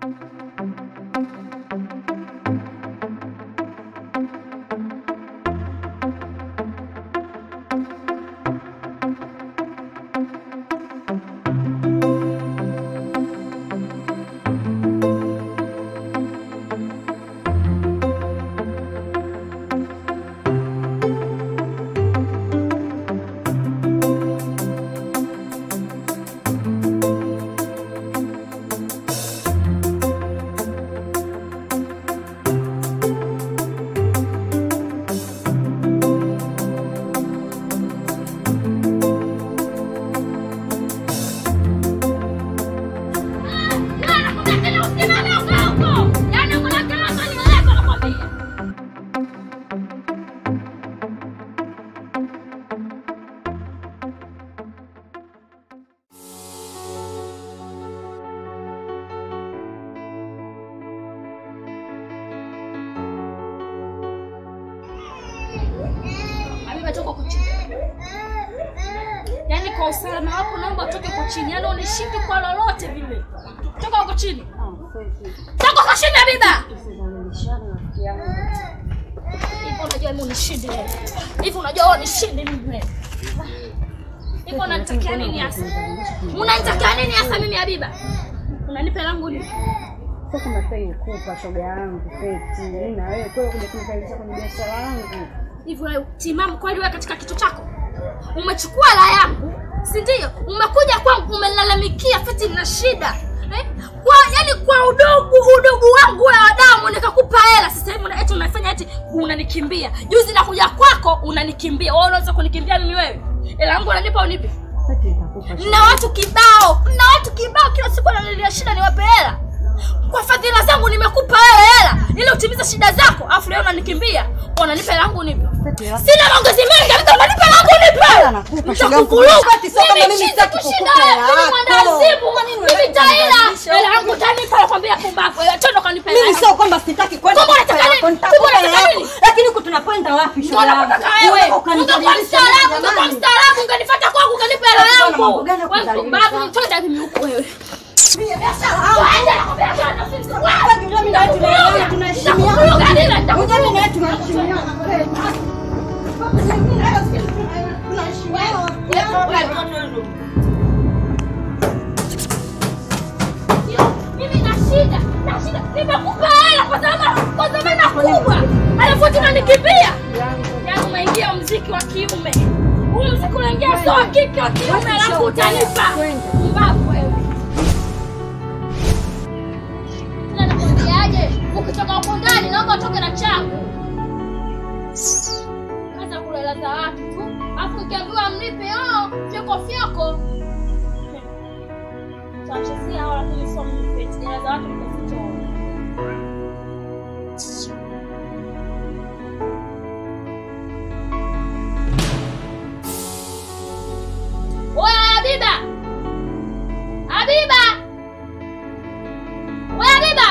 Habiba, toka huko chini. Yaani kwa usalama wako naomba utoke huko chini. Yaani unishinde kwa lolote vile. Toka huko chini. Toka huko chini Habiba. Hivi unajua mimi unishinde wewe. Hivi unajua wewe unishinde mimi wewe. Hivi unanitakia nini hasa? Unanitakia nini hasa mimi Habiba? Unanipa langu ni Sasa nastahili kupa shoga yangu Feti, mimi na wewe kweli kuja kunikalisha kwenye biashara yangu. hivi wewe timamu kweli wewe katika kichwa chako umechukua la yangu si ndio umekuja kwangu umenilalamikia feti na shida eh? kwa yani kwa udugu udugu wangu wewe wa damu nikakupa hela sasa hivi una- eti unafanya eti unanikimbia juzi nakuja kwako unanikimbia wewe unaweza kunikimbia mimi wewe hela yangu unanipa unipi Feti nitakupa na watu kibao na watu kibao kila siku wananilia shida niwape hela kwa fadhila zangu nimekupa wewe hela ili utimize shida zako afu leo unanikimbia unanipa hela yangu unipi Feti, la- Sina maongezi mengi, kabisa unanipa langu Hela nipe. nakupa, shoga yangu. Nitakuvuruga. Feti, sio kama mimi Mimi sitaki kushinda kukupa wewe, hela mimi yako. mwanazimu, Kwa nini mimi unataka taila. kunibadilisha? Hela yangu utanipa, nakwambia pumbavu. Wewe twende ukanipe hela Mimi yangu. sio kwamba sitaki kwenda Kumbe kukupa unataka yako, nini? nitakupa Kumbe hela unataka yako. nini? Lakini huku tunakwenda wapi shoga Mbona yangu? unataka wewe? Unataka Ungekuwa ukanidhalilisha mstaarabu, mimi ungekuwa jamani. mstaarabu, ungenifuata kwangu ukanipa hela Sasa yangu. mambo gani ya Wewe kudhalilisha? mpumbavu, twende mimi huko wewe. Mimi biashara yangu. Twende, nakwambia twende, usinisikilize. Wewe unajua mimi na wewe tunaelewana, tunaheshimiana. Nitakuvuruga, nini? Unajua mimi na wewe tunaheshimiana. mimi na shida na shida nimekupa hela kwa sababu kwa dhamana kubwa alafu tunanikimbia yaani umeingia mziki wa kiume huu mziki unaingia sio wa kike wa kiume alafu utanipa mbavu wewe tena nakwambiaje ukitoka huko ndani naomba utoke na changu kaza kulelaza watu tu alafu ukiambiwa mlipe oh fyoko fyoko tutawachezea hao lakini sio mimi pete jela za watu nikazitoa Oya Habiba! Habiba! Oya Habiba!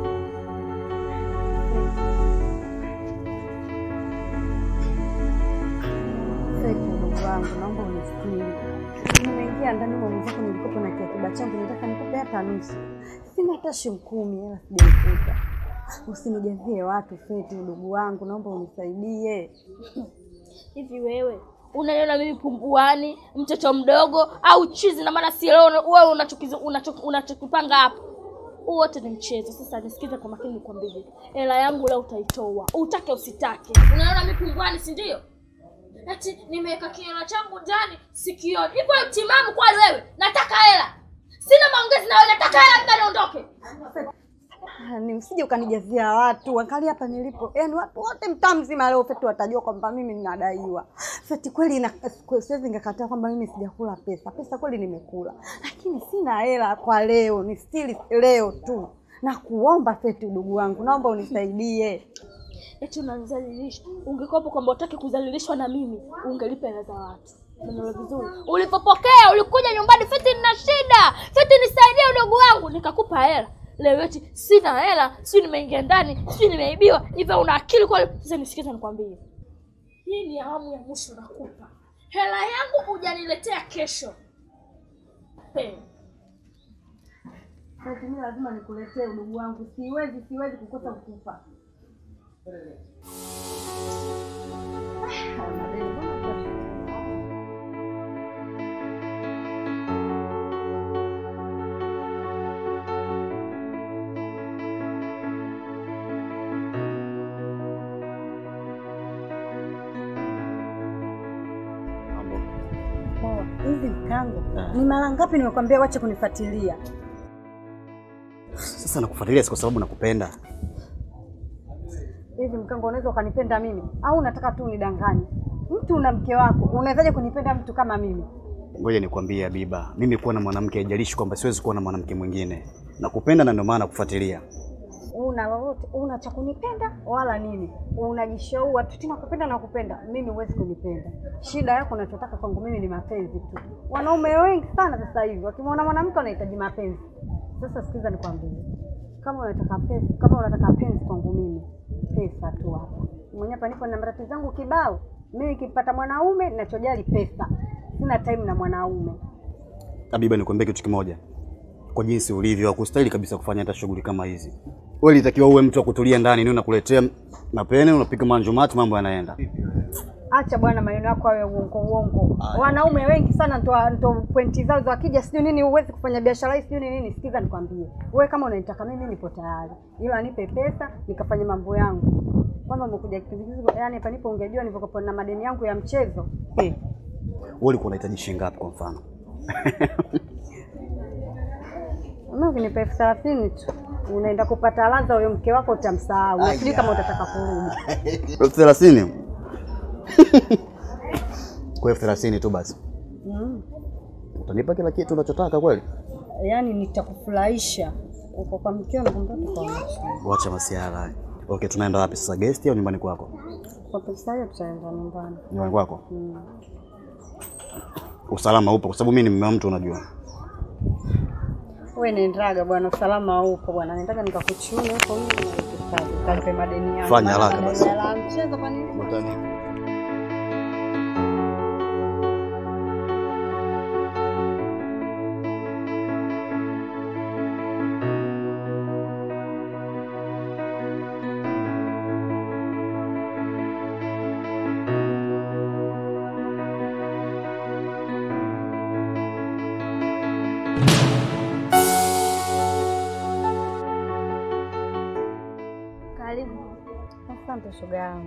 Feti, ndugu wangu, naomba unisikilize. Nimeingia ndani mwa mwenzako, nilikopo na kiakiba changu, nataka nikupe hata nusu. Sina hata shilingi kumi, hela sijaikuta. Usinijazie watu Feti, ndugu wangu, naomba unisaidie. Hivi wewe unaniona mimi pumbuani, mtoto mdogo au chizi? Na maana si leo wewe unachokizo- unacho- unachokipanga hapo huu wote ni mchezo. Sasa nisikize kwa makini, nikwambie, hela yangu leo utaitoa, utake usitake. Unaona mimi pumbuani, si ndio? Ati nimeweka kiela changu ndani sikioni. Hivyo timamu kweli wewe? Nataka hela, sina maongezi na wewe, nataka hela, mda niondoke. Ah, ni usije ukanijazia watu. Angalia hapa nilipo, yaani watu wote mtaa mzima leo Feti watajua kwamba mimi ninadaiwa. Feti kweli, na siwezi ngakataa kwamba mimi sijakula pesa. Pesa kweli nimekula, lakini sina hela kwa leo, ni stili leo tu. Na kuomba Feti, udugu wangu, naomba unisaidie. eti unanizalilisha. Ungekopa kwamba utaki kudhalilishwa na mimi, ungelipa hela za watu. Umeelewa vizuri? Ulipopokea ulikuja nyumbani, Feti, nina shida, Feti nisaidie udogo wangu, nikakupa hela. Leo eti sina hela, sijui nimeingia ndani, sijui nimeibiwa. Hivyo una akili kweli? Sasa nisikize nikwambie, hii ni awamu ya mwisho nakupa hela yangu, hujaniletea kesho. Hey. Feti, mimi lazima nikuletee udugu wangu, siwezi siwezi kukosa kukupa. Mambo. Poa. Hivi mkango, ni mara ngapi nimekwambia wache kunifuatilia? Sasa nakufuatilia si kwa sababu nakupenda. Hivi mkango, unaweza ukanipenda mimi au unataka tu unidanganye? Mtu una mke wako, unawezaje kunipenda mtu kama mimi? Ngoja nikwambie Habiba, mimi kuwa na mwanamke haijalishi kwamba siwezi kuwa na mwanamke mwingine. Nakupenda na ndio maana nakufuatilia. Una lolote, una cha kunipenda wala nini? Unajishaua tu tena kupenda na kupenda. Mimi huwezi kunipenda. Shida yako unachotaka kwangu mimi ni mapenzi tu. Wanaume wengi sana sasa hivi wakimwona mwanamke wanahitaji mapenzi. Sasa sikiza nikwambie, kama unataka pesa, kama unataka penzi kwangu mimi, pesa tu hapa. Mwenyewe hapa nipo na marafiki zangu kibao. Mimi nikipata mwanaume ninachojali pesa, sina time na mwanaume. Habiba, nikwambie kitu kimoja. Kwa jinsi ulivyo, hakustahili kabisa kufanya hata shughuli kama hizi. Wewe ilitakiwa uwe mtu wa kutulia ndani, ni nakuletea mapene, unapiga manjumati, mambo yanaenda. Acha bwana, maneno yako awe uongo uongo. Wanaume wengi sana ndo ndo pointi zao za wakija, sijui nini, huwezi kufanya biashara hii, sijui ni nini. Sikiza nikwambie, wewe kama unanitaka mimi, nipo tayari, ila nipe pesa nikafanye mambo yangu. Kwanza umekuja kizigizi, yani hapa nipo, ungejua nilivyokuwa na madeni yangu ya mchezo eh. Wewe ulikuwa unahitaji shilingi ngapi kwa mfano? Mimi ukinipa elfu thelathini tu unaenda kupata ladha, huyo mke wako utamsahau, na sijui kama utataka kurudi. elfu thelathini kwa elfu thelathini tu basi Mm. utanipa kila kitu unachotaka kweli? Yaani nitakufurahisha uko kwa mkeo na kumbe kwa Wacha masiara haya. Okay, tunaenda wapi sasa, guest au nyumbani kwako? kwa pesa hiyo tutaenda nyumbani. Nyumbani kwako. Mm. Usalama upo kwa sababu mimi ni mume wa mtu unajua. Wewe nendaga bwana, usalama upo bwana, nendaga nikakuchune huko hivi kalipe madeni yangu. Fanya Maana haraka madeni basi. ya mchezo kwa nini? Karibu. Asante shoga yangu.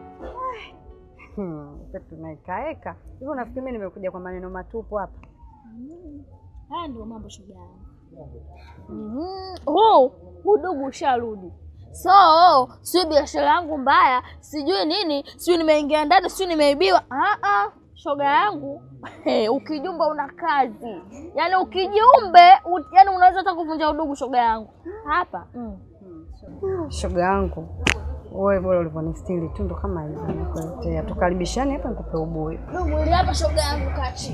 Hmm, sasa tunaikaeka hivyo. Nafikiri mimi nimekuja kwa maneno matupu hapa. Haya ndio mambo shoga yangu. Mhm. Huu udugu usharudi. So sijui biashara yangu mbaya, sijui nini, sijui nimeingia ndani, sijui nimeibiwa. Ah ah, shoga yangu hey, ukijumba una kazi, yaani ukijiumbe u, yaani unaweza hata kuvunja udugu shoga yangu hapa mm. Shoga yangu wewe, bora ulivyonistiri tu ndo kama hivyo nakuletea. Tukaribishane hapa nikupe ubuyu. Dugu ili hapa shoga yangu kachi.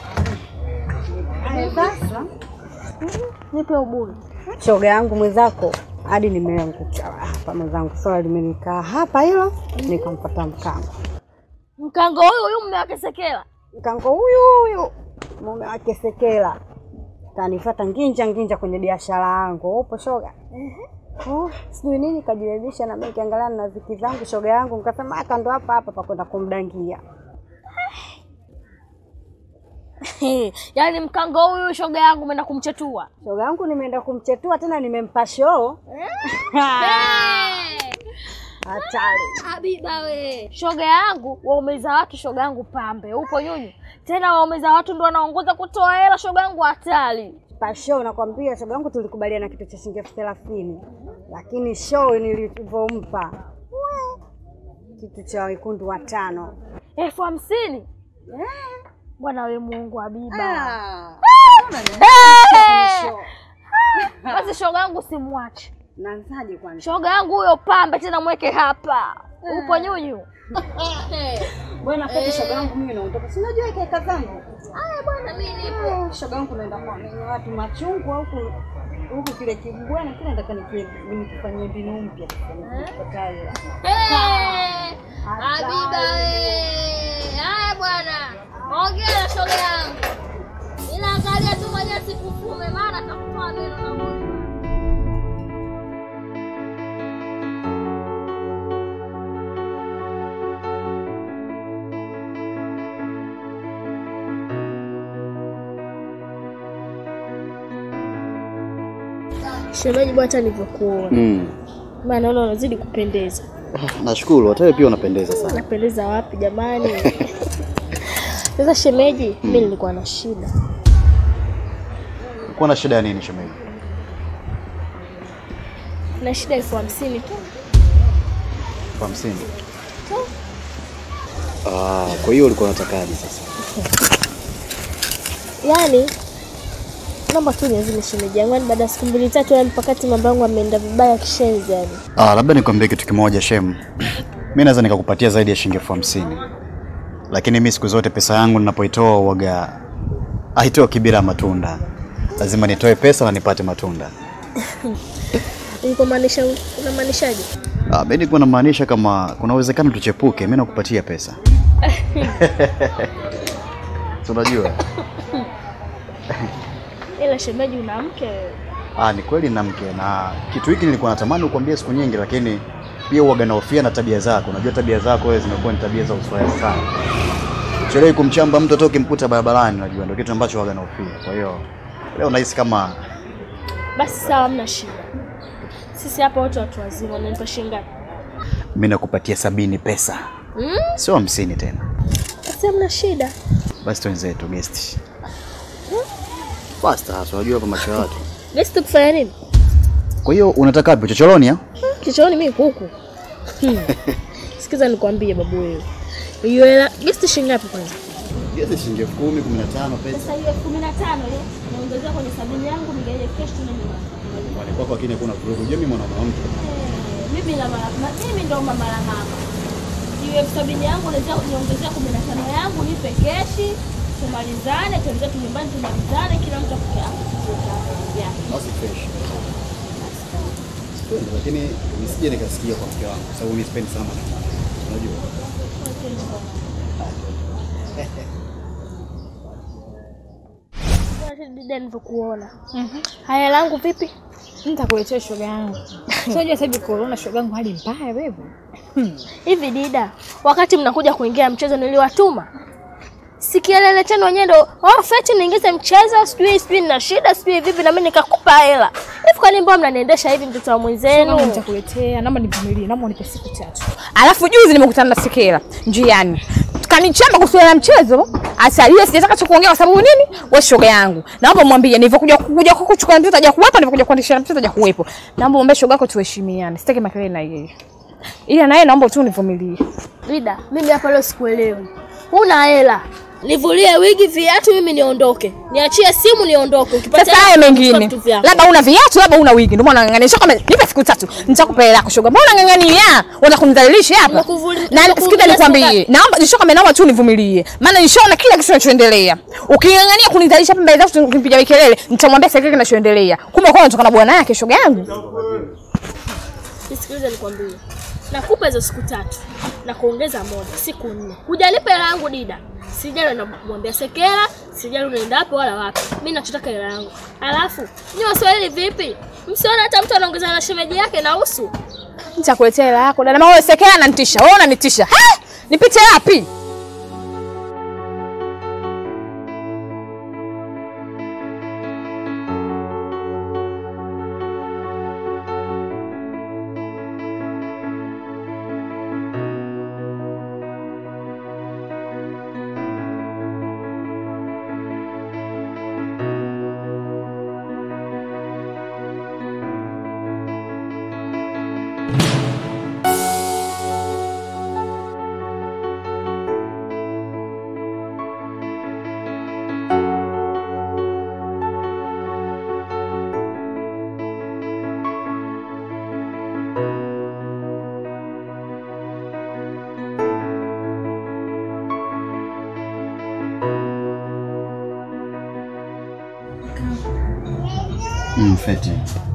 Sasa Nipe ubuyu. shoga yangu mwenzako hadi nimeanguka hapa mwenzangu, swala limenikaa hapa hilo, nikampata mkango. Mkango huyu huyu mume wake Sekela. Mkango huyu huyu mume wake Sekela kanifata nginja nginja kwenye biashara yangu. Upo shoga? Oh, sijui nini kajiwezesha na mimi kiangalia na ziki zangu shoga yangu, nikasema aka ndo hapa hapa pa kwenda kumdangia. yaani mkango huyu shoga yangu umeenda kumchetua. Shoga yangu nimeenda kumchetua tena, nimempa show hatari. Habiba we, shoga yangu waumeza watu, shoga yangu pambe, upo nyunyu tena, waumeza watu ndo wanaongoza kutoa hela, shoga yangu hatari. Pa show nakwambia, shoga yangu tulikubaliana kitu cha shilingi elfu thelathini lakini show nilivyompa we, kitu cha wekundu watano elfu hamsini bwana we Mungu Habiba. Ah. Eh! Basi shoga yangu simwache, Naanzaje kwanza? shoga yangu huyo pambe tena, mweke hapa, upo nyunyu. Bwana Feti, shoga yangu mimi naondoka. Si unajua kaka zangu. Aya bwana, mimi nipo. Ah, Shoga yangu naenda kwa mimi watu machungu huku huku kile kibwana kile nataka niki- nikifanyie mbinu mpya nikipatayo. Eh, Habiba we. Haya bwana, ongea na shoga yangu, ila angalia tu mwenyewe sikufume, maana takutoa meno na mwili. Shemeji bwana, hata nilivyokuona Mm. maana naona unazidi kupendeza. Nashukuru, hata wewe pia unapendeza sana. Napendeza wapi jamani? Sasa shemeji, mimi nilikuwa na shida. Uko na shida ya nini shemeji? Na shida elfu hamsini tu. Elfu hamsini. Ah, kwa hiyo ulikuwa unatakaje sasa? Yaani naomba tu niazime shemeji yangu, yaani baada ya siku mbili tatu, yaani mpakati mambo yangu ameenda vibaya kishenzi yani. Ah, labda nikwambie kitu kimoja Shem. Mimi naweza nikakupatia zaidi ya shilingi elfu hamsini. Lakini mimi siku zote pesa yangu ninapoitoa uwaga haitoki bila matunda. Lazima nitoe pesa na nipate matunda. Ulikuwa maanisha unamaanishaje? Ah, mimi nilikuwa namaanisha kama kuna uwezekano tuchepuke, mimi nakupatia pesa. Si unajua? Ila shemeji, una mke wewe. Ah, ni kweli na mke na kitu hiki nilikuwa natamani kukwambia siku nyingi, lakini pia uwaga nahofia na tabia zako. Unajua tabia zako wewe zimekuwa ni tabia za uswahili sana. Chelewi kumchamba mtu hata ukimkuta barabarani, unajua ndio kitu ambacho waga nahofia. Kwa hiyo leo nahisi kama Basi sawa, hamna shida. Sisi hapa wote watu wazima, unanipa shilingi ngapi? mimi nakupatia sabini pesa, Mm? sio hamsini tena. Basi hamna shida. Basi twenzetu guest. Basta, unajua hapa macho ya watu. Basi tukufanya nini? Kwa hiyo unataka wapi? Chochoroni ah? Kichoni mimi kuku. Hmm. Sikiza nikwambie babu wewe. Hiyo hela basi shilingi ngapi kwanza? Hizi shilingi elfu kumi, kumi na tano pesa. Sasa hiyo 15 ile naongezea kwenye sabini yangu nigaje kesho na nyumba. Wale kwako lakini hakuna vurugu. Unajua mimi mwana mwanamke. Mimi la mama, ma- mimi ndo mama la mama. Hiyo elfu sabini yangu naweza niongezea 15 yangu nipe keshi. Tumalizane, tuende tu nyumbani tumalizane kila mtu afike hapo. Basi fresh. Sipendi, lakini nisije nikasikia kwa mke wangu, kwa sababu mimi sipendi sana maneno. Unajua? Dida nilivyokuona. Haya langu vipi? Nitakuletea shoga yangu. Sio unajua sasa hivi corona shoga yangu hali mbaya wewe. Hivi Dida, wakati mnakuja kuingia mchezo niliwatuma, si kielele chenu wenyewe ndo oh, feti niingize mchezo, sijui sijui nina shida sijui vipi, na mimi nikakupa hela hivi. Kwani mbona mnaniendesha hivi, mtoto wa Shoga mwenzenu? nitakuletea, naomba nivumilie, naomba unipe siku tatu. Alafu juzi nimekutana na Sekela njiani. Kanichamba kuhusiana na mchezo. Asalie sijataka cha kuongea kwa sababu nini? Wewe shoga yangu. Naomba mwambie nilivyokuja kuja kuchukua mtoto haja kuwepo, nilivyokuja kuandikisha mtoto haja kuwepo. Naomba mwambie shoga yako tuheshimiane. Sitaki makelele na yeye. Ila naye naomba tu univumilie. Dida, mimi hapa leo sikuelewi, huna hela nivulie wigi, viatu, mimi niondoke, niachie simu niondoke. Ukipata Sasa haya hela, mengine, vitu vyako. labda una viatu, labda una wigi, ndio maana unang'ang'ania. Kama nipe siku tatu, nitakupa hela yako shoga. Mbona unang'ang'ania? Unataka kunidhalilisha hapa? Nimekuvuli- Na nimekuvulia sikiza siku nikwambie, naomba nishoka, naomba tu nivumilie, maana nishaona kila kitu kinachoendelea. Uking'ang'ania kunidhalilisha hapa mbele zangu, ukimpiga kelele, nitamwambia sasa kile kinachoendelea. Kumbe kwa unatoka na bwana yake, shoga yangu. Nisikilize nikwambie, nakupa hizo siku tatu na kuongeza moja, siku nne. Hujalipa hela yangu Dida, sijali namwambia Sekela, sijali unaenda wapi wala wapi. Mimi nachotaka hela yangu. Alafu ni Waswahili vipi? Msiona hata mtu anaongeza na shemeji yake na usu. Nitakuletea hela yako. Dada mama wewe sekea ananitisha. Wewe unanitisha. Ha? Nipite wapi? Mm, feti.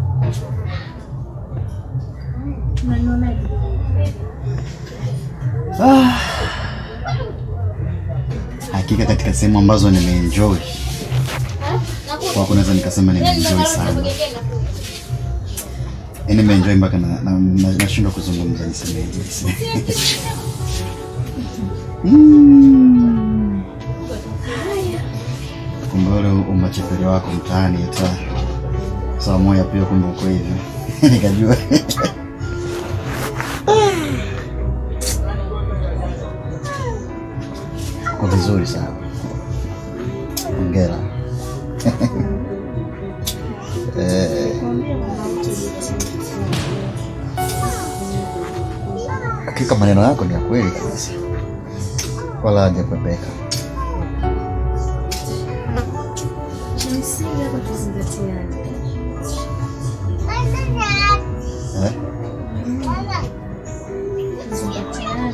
Ah. Hakika katika sehemu ambazo nimeenjoy kwako naweza nikasema nimeenjoy sana. Yaani nimeenjoy mpaka na- na- na- nashindwa kuzungumza nisemeje. Mm. Kumbe ule umachepele wako mtaani hata saa moja pia kumbe uko hivi nikajua uko vizuri sana hongera Eh, hakika maneno yako ni ya kweli kabisa wala hajakwepeka Kimsingi hapa tuzingatiane. eh? Tuzingatiane.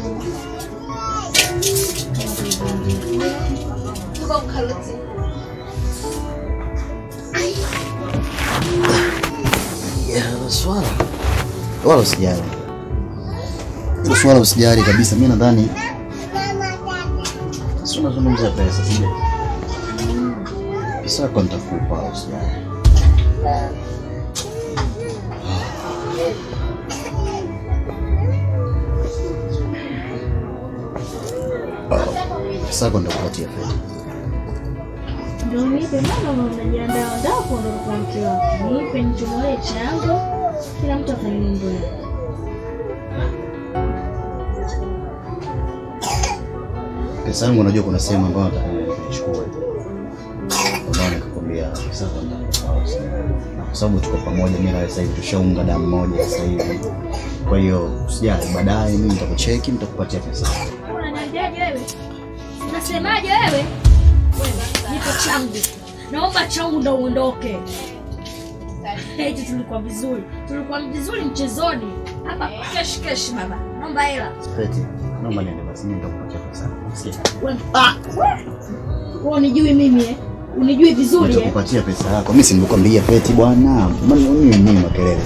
Ya, hilo swala wala usijali, hilo swala usijali kabisa. Mi nadhani si unazungumzia pesa, sijui pesa yako nitakupa, usijali. Pesa yako nitakupatia fedha. Ndio nipe mama, unajiandaa andaa kuondoka kwa mke wako. Nipe nichomolee chango, kila mtu afanye mambo yake. Pesa yangu unajua kuna sehemu ambayo nataka nichukue. Ndio nikakwambia pesa yako nitakupa, usijali. Na kwa sababu tuko pamoja, mimi na wewe sasa hivi tushaunga damu moja sasa hivi. Kwa hiyo usijali, baadaye mimi nitakucheki, nitakupatia pesa. Unaniambiaje wewe? Unasemaje wewe? Nipe changu. Naomba changu ndo uondoke. Eti tulikuwa vizuri. Tulikuwa vizuri mchezoni. Hapa kesh kesh baba. Naomba hela. Feti, naomba niende basi, mimi nitakupatia pesa. Sikia. Wewe wewe unijui mimi eh? Unijui vizuri eh? Nitakupatia pesa yako. Mimi si nilikwambia Feti bwana. Mbona nini nini makelele?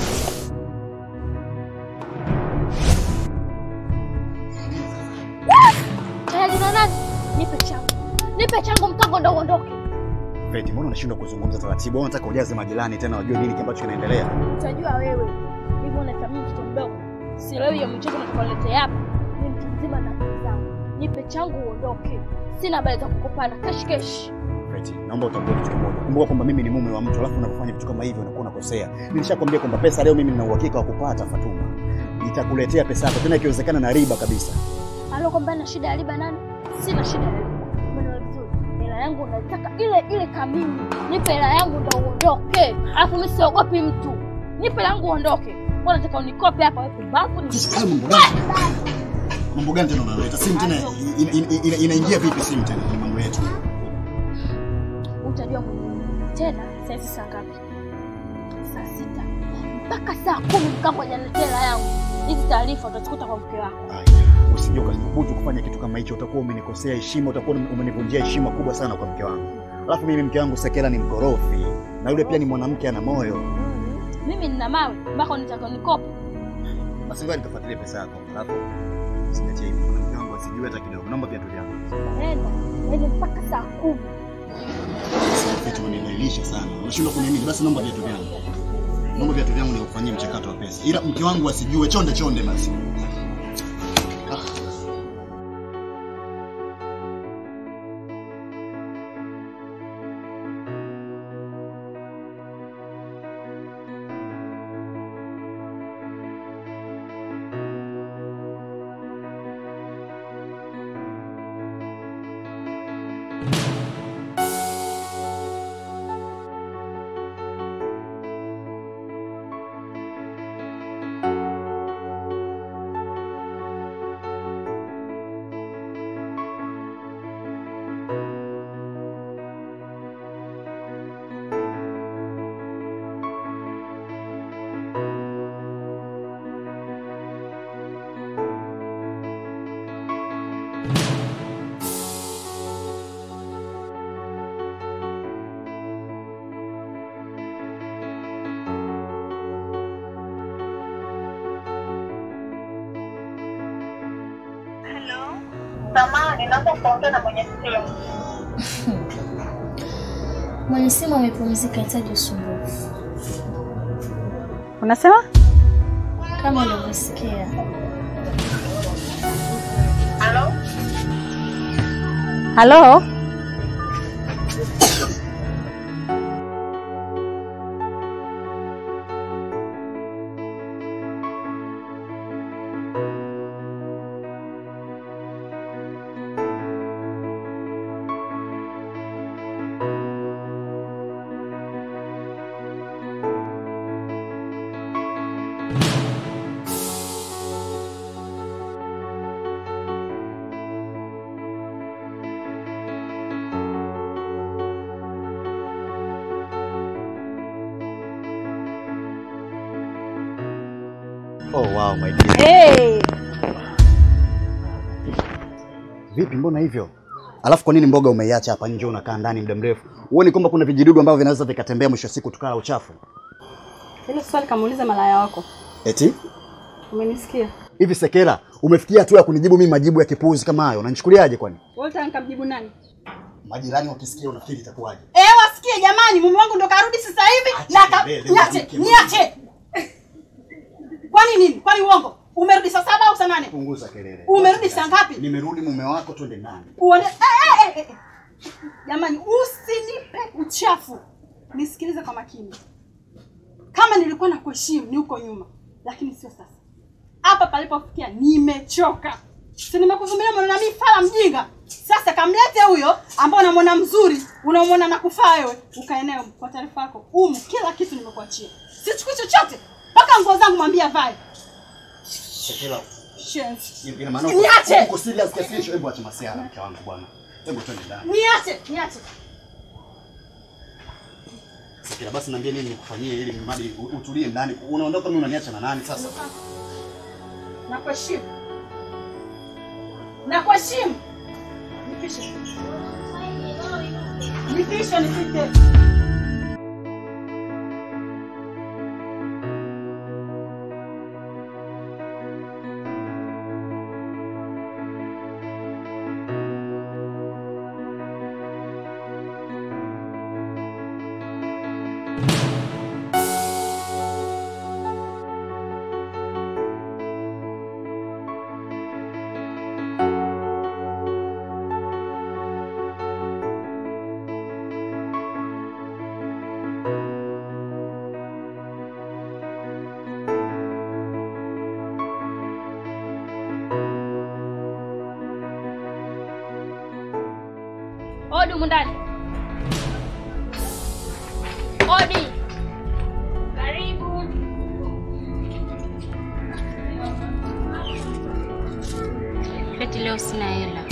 Tayari na nani? Nipe changu. Nipe changu mkango ndo uondoke. Feti, mbona unashindwa kuzungumza taratibu? Au unataka ujaze majirani tena wajue nini ambacho kinaendelea? Utajua wewe. Hivi unathamini mtoto mdogo. Sielewi ya mchezo natakaoletea hapa. Ni mtu mzima na akili zangu. Nipe changu uondoke. Sina habari za kukopana. Kesh kesh. Feti, naomba utambue kitu kimoja. Kumbuka kwamba mimi ni mume wa mtu, alafu unapofanya vitu kama hivyo unakuwa unakosea. Nilishakwambia kwamba pesa leo mimi nina uhakika wa kupata Fatuma. Nitakuletea pesa yako tena ikiwezekana na riba kabisa. Alo kwamba na shida ya riba nani? Sina shida ya riba. Umeelewa vizuri? Hela yangu nataka ile ile kamili. Nipe hela yangu ndo uondoke. Alafu mimi siogopi mtu. Nipe hela yangu uondoke. Mbona nataka unikope hapa wewe pumbavu ni Sasa hayo mambo gani? Mambo gani tena unaleta? Simu tena ina- ina- ina- inaingia vipi simu tena kwenye mambo yetu? utajua mwenyewe. Tena saa hizi saa ngapi? Saa sita mpaka saa kumi mkango hajaniletea hela yangu. Hizi taarifa utazikuta kwa mke wako. Aya, Usije ukathubutu kufanya kitu kama hicho, utakuwa umenikosea heshima, utakuwa umenivunjia heshima kubwa sana kwa mke wangu. Alafu mimi mke wangu Sekela ni mkorofi na yule pia ni mwanamke ana moyo. Mimi nina mawe mpaka unitaka unikope. Basi ngoja nikafuatilie pesa yako. Alafu usigatie hivi, mke wangu asijue hata kidogo. Naomba viatu vyangu. Naenda yaani mpaka saa kumi. Vitu unanilainisha sana. Unashindwa kuniamini. Basi naomba viatu vyangu. Naomba viatu vyangu nikufanyie mchakato wa pesa. Ila mke wangu asijue, chonde chonde basi. Samahani, naomba kuongea na mwenye simu. Mwenye simu amepumzika, hitaji usumbufu. Unasema? Kama ulivyosikia, Halo? Halo? Oh wow my dear. Hey. Vipi, mbona hivyo? Alafu kwa nini mboga umeiacha hapa nje unakaa ndani muda mrefu? Huoni kwamba kuna vijidudu ambavyo vinaweza vikatembea mwisho wa siku tukala uchafu? Hilo swali kamuuliza malaya wako. Eti? Umenisikia? Hivi Sekela, umefikia hatua ya kunijibu mimi majibu ya kipuuzi kama hayo? Unanichukuliaje kwani? Wewe unataka nikamjibu nani? Majirani wakisikia unafikiri itakuwaje? Eh, wasikie jamani, mume wangu ndo karudi sasa hivi na ka... kelele, niache, mke, niache. Kwani nini? Kwani uongo? Umerudi saa saba au saa nane? Punguza kelele. Umerudi saa ngapi? Nimerudi mume wako, twende ndani. Uone eh, eh, eh, eh. Jamani, usinipe uchafu. Nisikilize kwa makini. Kama nilikuwa na kuheshimu ni huko nyuma, lakini sio sasa. Hapa palipofikia nimechoka. Si nimekuvumilia mwana mimi fala mjinga. Sasa kamlete huyo ambao unamwona mzuri, unamwona na kufaa wewe, ukaeneo kwa taarifa yako. Umu kila kitu nimekuachia. Sichukui chochote. Mpaka nguo zangu mwambie avae. Sekela, Shenzi. ina maana Niache! uko serious kiasi hicho? Hebu acha masiara mke wangu bwana. Hebu twende ndani. Niache, niache. Sekela, basi niambie nini nikufanyie ili mradi u- utulie ndani. Unaondoka mimi unaniacha na nani sasa? Nakuheshimu. Nakuheshimu. Nipishe. Nipishe nipite. Odi humu ndani. Odi. Karibu. Feti, leo sina hela.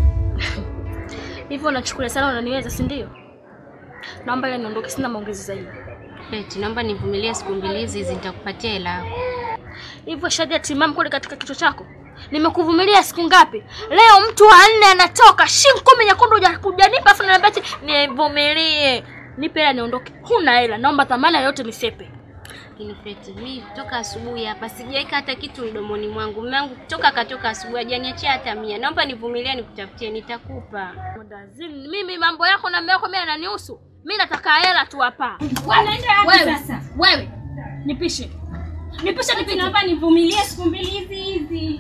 Hivyo unachukulia sana unaniweza, si ndio? Naomba ile niondoke, sina maongezi zaidi. Feti, naomba nivumilie siku mbili hizi hizi, nitakupatia hela yako. Hivyo Shadia timamu kule katika kichwa chako. Nimekuvumilia siku ngapi? Leo mtu wa nne anatoka shilingi kumi nyekundu huja- hujanipa afu unaniambia ati nivumilie. Nipe hela niondoke. Huna hela, naomba thamana yote nisepe. Lakini Feti, mimi kutoka asubuhi hapa sijaweka hata kitu mdomoni mwangu. Mume wangu kutoka katoka asubuhi hajaniachia hata mia. Naomba nivumilie nikutafutie, nitakupa. Mdazini, mimi mambo yako na mume wako mimi yananihusu. Mimi nataka hela tu hapa. Wewe sasa. Wewe. Nipishe. Nipishe nipishe. Naomba nivumilie siku mbili hizi hizi.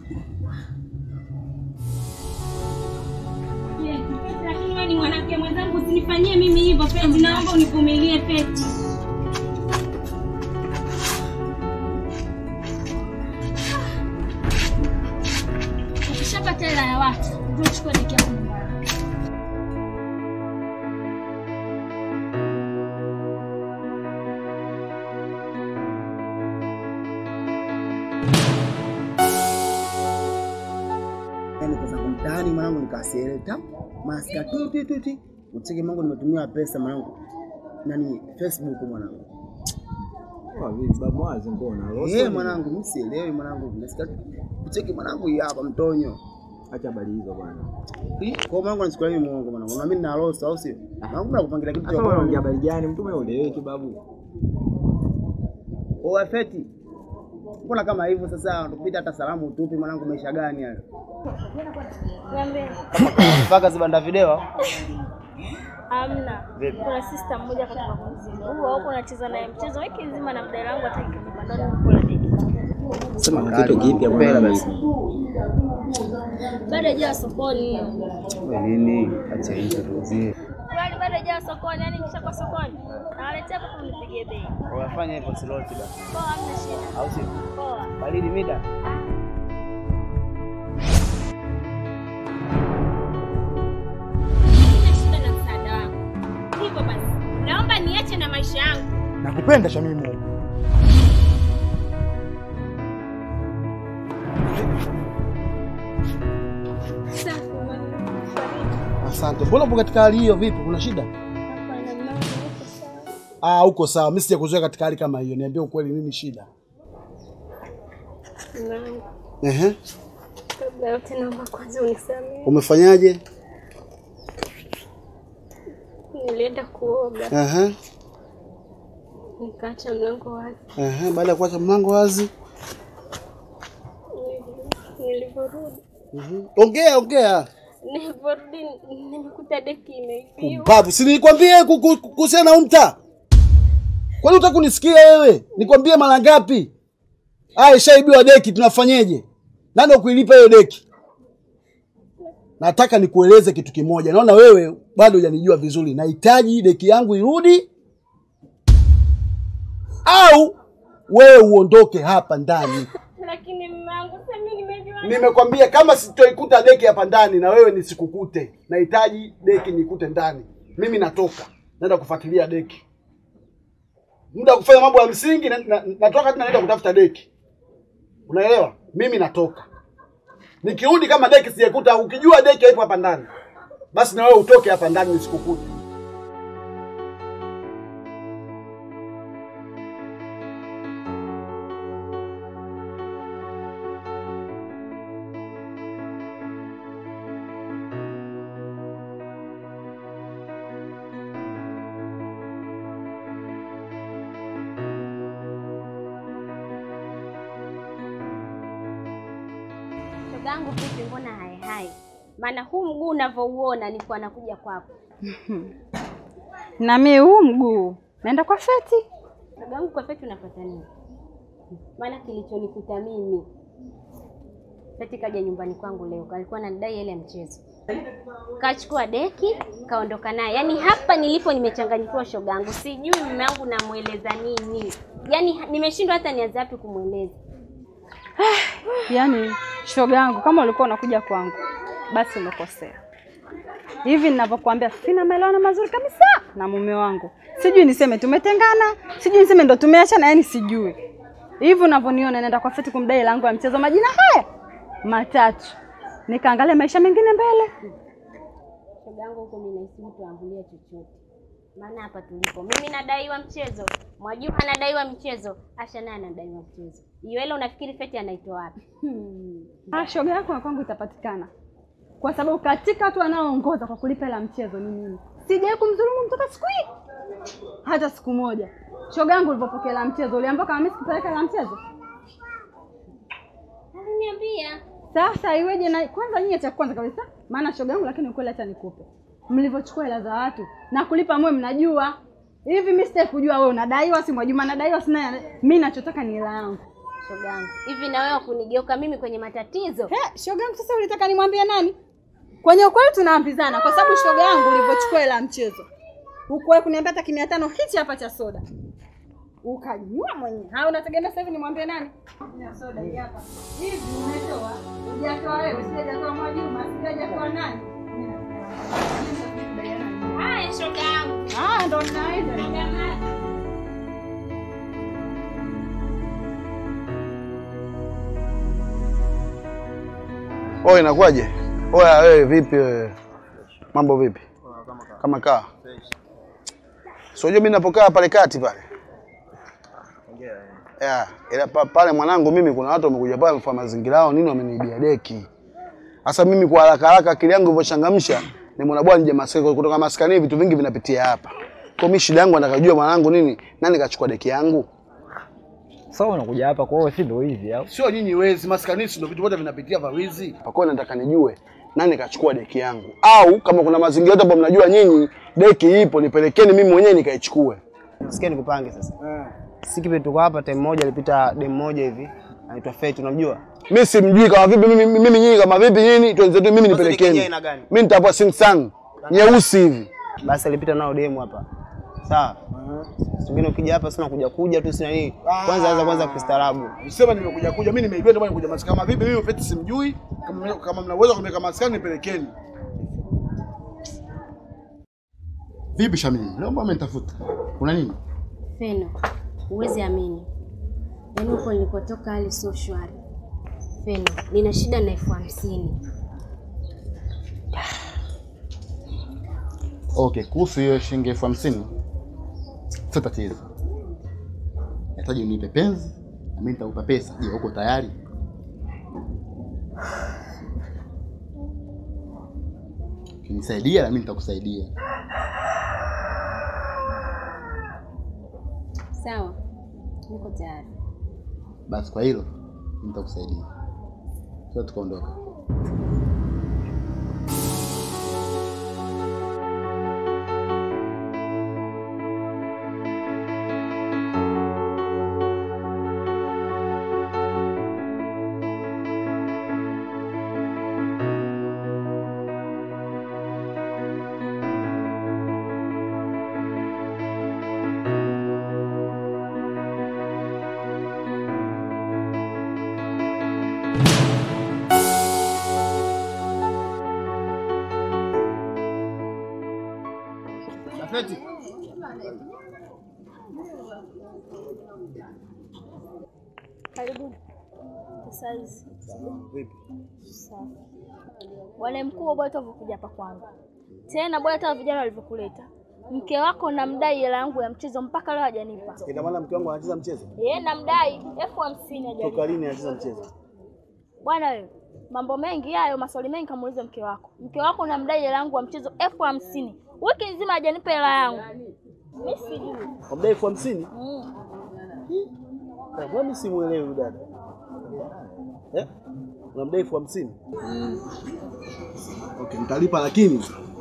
Yes, Feti, Lakini wewe ni mwanamke mwenzangu, usinifanyie mimi hivyo Feti. Naomba univumilie Feti. Ukishapata hela ya watu, ndio uchukue deki yako nyumbani. yani kwa sababu mtaani mwanangu nikasieleta masika tu tu tu tu ucheke mwanangu nimetumia pesa mwanangu nani Facebook mwanangu Bamwazi mbona? eh mwanangu mimi sielewi mwanangu nasikia tu ucheke mwanangu hii hapa mtonyo Acha habari hizo bwana. Ih, kwa mwanangu anachukulia mimi muongo mwanangu na mimi nina losa au sio mwanangu nakupangilia kitu cha Sasa unaongea bwana habari gani? Mtume ueleweki babu. oa feti mbona kama hivyo sasa tupita hata salamu utupi mwanangu maisha gani hayo mpaka zibanda video Hamna. Vipi? Kuna sister mmoja kutoka Mzimba. Huo huko anacheza naye mchezo wiki nzima na mdada wangu hata kanipa ndo nikula deki. sema Kitu kipya Pela bwana. basi Bado hajawa sokoni hiyo. Wewe nini acha hizo tuzie Kwani bado hajawa sokoni, yani kishakuwa sokoni. Nawaletea hapo kunipigie bei. unafanya hivyo siloti basi Poa, hamna shida. au sio Poa. baridi mida Sina shida na msaada wako. Hivyo basi, naomba niache na maisha yangu. Nakupenda Shamimu. Asante. Mbona upo katika hali hiyo? Vipi, kuna shida? Hapana, mama, uko sawa. Ah, uko sawa. Mimi sijakuzoea katika hali kama hiyo. Niambie ukweli, nini shida? Mama, Ehe, kabla yote naomba kwanza unisamehe. umefanyaje? Nilienda kuoga Ehe, nikaacha mlango wazi. ehe. Baada ya kuacha mlango wazi, Nili- Nilivyorudi Mhm. ongea ongea. nilivyorudi nimekuta deki imeibiwa. Pumbavu, si nilikwambia ku- ku- kuhusiana na umta? Kwani utaka kunisikia wewe? Nikwambie mara ngapi? Aya, ishaibiwa deki, tunafanyeje? Nani wa kuilipa hiyo deki? Nataka nikueleze kitu kimoja. Naona wewe bado hujanijua vizuri. Nahitaji deki yangu irudi au wewe uondoke hapa ndani. Lakini mmangu sasa mimi nimejua. Nimekwambia kama sitoikuta deki hapa ndani na wewe nisikukute. Nahitaji deki nikute ndani. Mimi natoka. Naenda kufuatilia deki. Muda wa kufanya mambo ya msingi na, na, natoka tena naenda kutafuta deki. Unaelewa? Mimi natoka. Nikirudi kama deki sijaikuta, ukijua deki haipo hapa ndani, basi na wewe utoke hapa ndani nisikukute. Shogangu vipi, mbona hai hai? Maana huu mguu unavyouona nilikuwa nakuja kwako. Na mimi huu mguu naenda kwa Feti. Shogangu, kwa Feti unapata nini? Maana kilichonikuta mimi, Feti kaja nyumbani kwangu leo, alikuwa ananidai ile mchezo, kachukua deki kaondoka naye. Yaani hapa nilipo nimechanganyikiwa shogangu, sijui mume wangu namweleza nini, yaani nimeshindwa hata nianze wapi kumweleza. Yaani shoga yangu, kama ulikuwa unakuja kwangu, basi umekosea. Hivi ninavyokuambia, sina maelewano mazuri kabisa na mume wangu. Sijui niseme tumetengana, sijui niseme ndo tumeachana, yani sijui. Hivi unavyoniona, naenda kwa Feti kumdai langu ya mchezo majina haya matatu, nikaangalia maisha mengine mbele. Shogangu, huko mimi nahisi mtu aangulie chochote, maana hapa tulipo mimi nadaiwa mchezo, Mwajuma anadaiwa mchezo, Asha naye anadaiwa mchezo. Hiyo hela unafikiri Feti anaitoa wapi? Ah, shoga yako na kwangu itapatikana, kwa sababu katika watu wanaoongoza kwa kulipa hela mchezo ni mimi. Sijawahi kumdhulumu mtoto siku hii hata siku moja. Shoga yangu, ulivyopokea hela mchezo uliambiwa kama mimi sikupeleka hela mchezo? Aliniambia Sasa iweje? Na kwanza nyie, cha kwanza kabisa, maana shoga yangu, lakini ukweli acha nikupe, mlivyochukua hela za watu na kulipa mwe mnajua hivi. Mimi sitaki kujua wewe unadaiwa, si Mwajuma anadaiwa, sina. Mimi nachotaka ni hela yangu. shogangu, hivi na wewe kunigeuka mimi kwenye matatizo? He, shoga yangu, sasa ulitaka nimwambie nani? Kwenye ukweli tunaambizana, kwa sababu shoga yangu ulivyochukua hela ya mchezo ukuwahi kuniambia hata kimia tano hichi hapa cha soda ukanywa mwenyewe. Haya, unategemea sasa hivi nimwambie nani? Ya soda hii hapa. Hivi umetoa? Hujatoa wewe, sijatoa Mwajuma, sijatoa nani? Haya shogangu. Ah, ndo naenda. Oye, inakuwaje? Oya, wewe vipi wewe? Mambo vipi? Kama kaa. So unajua mimi napokaa pale kati pale. Yeah, ila pa, pale mwanangu mimi kuna watu wamekuja pale kwa mazingira yao nini wameniibia deki. Sasa mimi kwa haraka haraka akili yangu ilivyochangamsha nimeona bwana nje maskani kutoka maskani vitu vingi vinapitia hapa. Kwa mimi shida yangu nataka kujua mwanangu nini nani kachukua deki yangu? Sasa unakuja hapa kwa hiyo si ndio hivi au? Sio nyinyi wezi, maskani ndio vitu vyote vinapitia vya wizi. Kwa hiyo nataka nijue nani kachukua deki yangu, au kama kuna mazingira yote ambayo mnajua nyinyi deki ipo, nipelekeni mimi mwenyewe nikaichukue. Sikia nikupange sasa. Sikipe tuko hapa time moja alipita dem moja hivi. Anaitwa Fate unamjua? Mimi simjui kama vipi, mimi mimi nyinyi kama vipi nyinyi, tuanze tu mimi Sasa deki nipelekeni. yenyewe ina gani? Mimi nitapua Samsung nyeusi hivi. Basi alipita nao demu hapa. Sawa. Singine ukija hapa sina kuja kuja tu sina nini. Kwanza anza kwanza kistaarabu. Sema nimekuja kuja, mimi nimeibiwa ndio maana nimekuja maskani. Kama vipi mimi Feti simjui, kama kama mnaweza kunipeleka maskani nipelekeni. Vipi Shamini? Leo mbona umenitafuta? Kuna nini? Feno, huwezi amini, yaani huko nilipotoka hali sio shwari. Feno, nina shida na elfu hamsini. Okay, kuhusu hiyo shilingi elfu hamsini sio tatizo. Nahitaji unipe penzi na mimi nitakupa pesa. Je, uko tayari? Ukinisaidia na mimi nitakusaidia. Sawa, niko tayari. Basi kwa hilo mimi nitakusaidia. Sasa tukaondoka. Gazeti. Karibuni. Sasa hizi. Vipi? Sawa. Bwana mkuu, bora tu alivyokuja hapa kwangu. Tena bora hata vijana walivyokuleta. Mke wako namdai hela yangu ya mchezo mpaka leo hajanipa. Ina maana mke wangu anacheza mchezo? Yeye namdai elfu hamsini hajanipa. Toka lini anacheza mchezo? Bwana wewe, mambo mengi hayo, maswali mengi kamuulize mke wako. Mke wako namdai hela yangu ya mchezo elfu hamsini. Wiki nzima hajanipa hela yangu. Mimi sijui. Wamdai elfu hamsini? Mm. Na Mbona mimi simuelewi huyu dada? Eh? Unamdai elfu hamsini? Okay, nitalipa lakini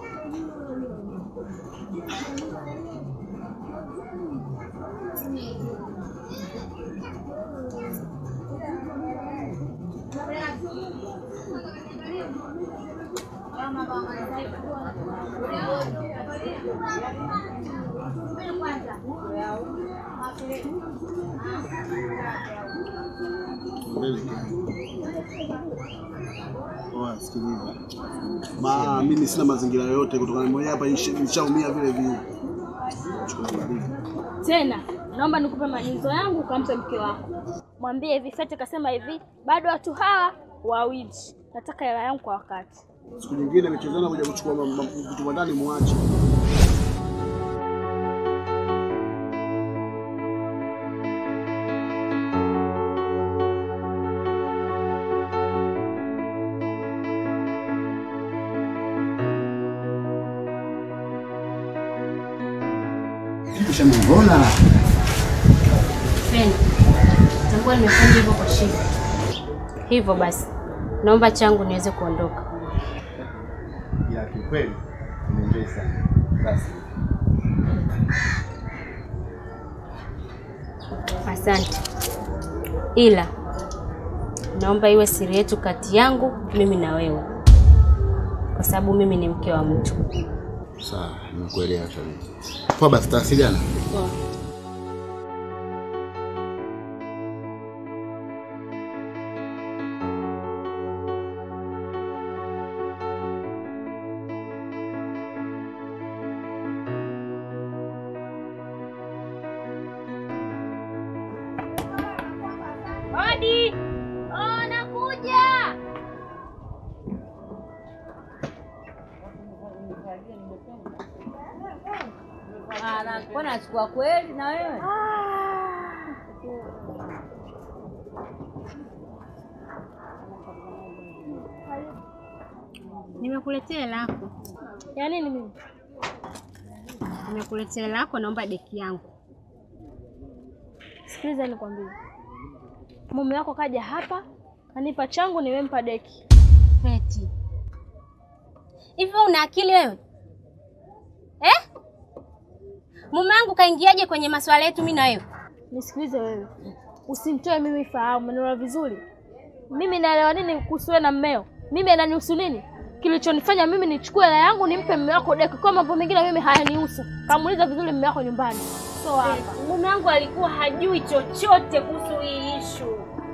Oa, sikiliza. Ma, mimi sina mazingira yoyote kutokana na mwenyewe hapa nishi- nishaumia vile vile. Chukua baridi. Tena naomba nikupe maagizo yangu ukampe mke wako. Mwambie hivi Fete kasema hivi, bado watu hawa wawili. Nataka hela yangu kwa wakati. Siku nyingine michezana kuja kuchukua ma- ma- vitu vya ndani muache. Ushamwona? Penda, tambua nimefanya hivyo kwa shida. Hivyo basi, naomba changu niweze kuondoka. Ila kiukweli nimeenjoy sana. Basi. Asante, ila naomba iwe siri yetu kati yangu mimi na wewe, kwa sababu mimi ni mke wa mtu. Sawa, nimekuelewa shabiki. Poa basi tawasiliana. Poa. Odi! Oh, nakuja. Mbona achukua kweli na wewe? Nimekuletea hela yako. Ya nini mimi? Nimekuletea hela yako, naomba deki yangu. Sikiliza nikwambie. Mume wako kaja hapa, kanipa changu nimempa deki. Feti, hivyo una akili wewe eh? Mume wangu kaingiaje kwenye masuala yetu mimi na wewe? Nisikilize wewe. Usimtoe mimi fahamu, umeelewa vizuri? Mimi naelewa nini kuhusu wewe na mmeo? Mimi ananihusu nini? Kilichonifanya mimi nichukue hela yangu nimpe mume wako deki, kwa mambo mengine mimi hayanihusu. Kamuuliza vizuri mume wako nyumbani. So hapa. Mume wangu alikuwa hajui chochote kuhusu hii ishu.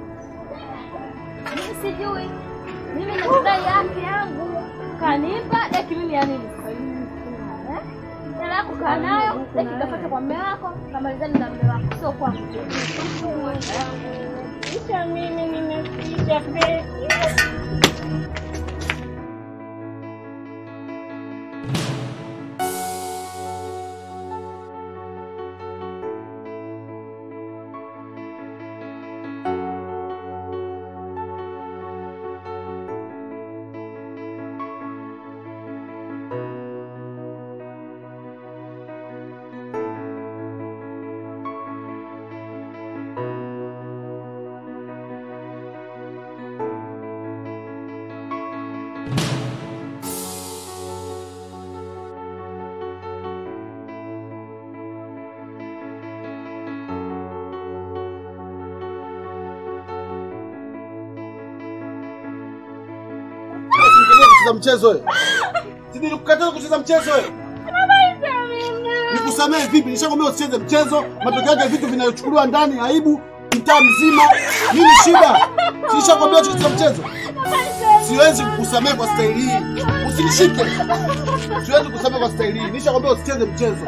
Mimi sijui. Mimi nakudai haki yangu. Kanipa deki mimi ya nini? Eh? Hela yako kaa nayo, deki kapata kwa mume wako, kamalizani na mume wako, sio kwangu. Kisha mimi nimeficha Feti. kucheza mchezo wewe? Si nilikukataza kucheza mchezo wewe? Nikusamehe vipi? Nishakwambia usicheze mchezo, matokeo yake vitu vinayochukuliwa ndani aibu mtaa mzima. Nini shida? Si nishakwambia usicheze mchezo? Siwezi kukusamehe kwa staili hii. Usinishike. Siwezi kukusamehe kwa staili hii. Nishakwambia usicheze mchezo.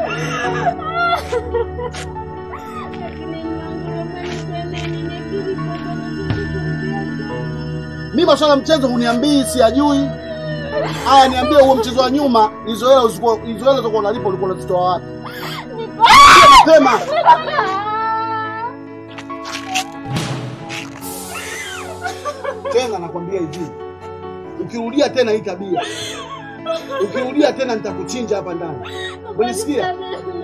Mimi masuala ya mchezo huniambii, siyajui. Aya, niambie huo mchezo wa nyuma, hizo hela uzikuwa hizo hela zilikuwa unalipa ulikuwa unazitoa wapi? Mapema. Tena nakwambia hivi. Ukirudia tena hii tabia. Ukirudia tena nitakuchinja hapa ndani. Unisikia?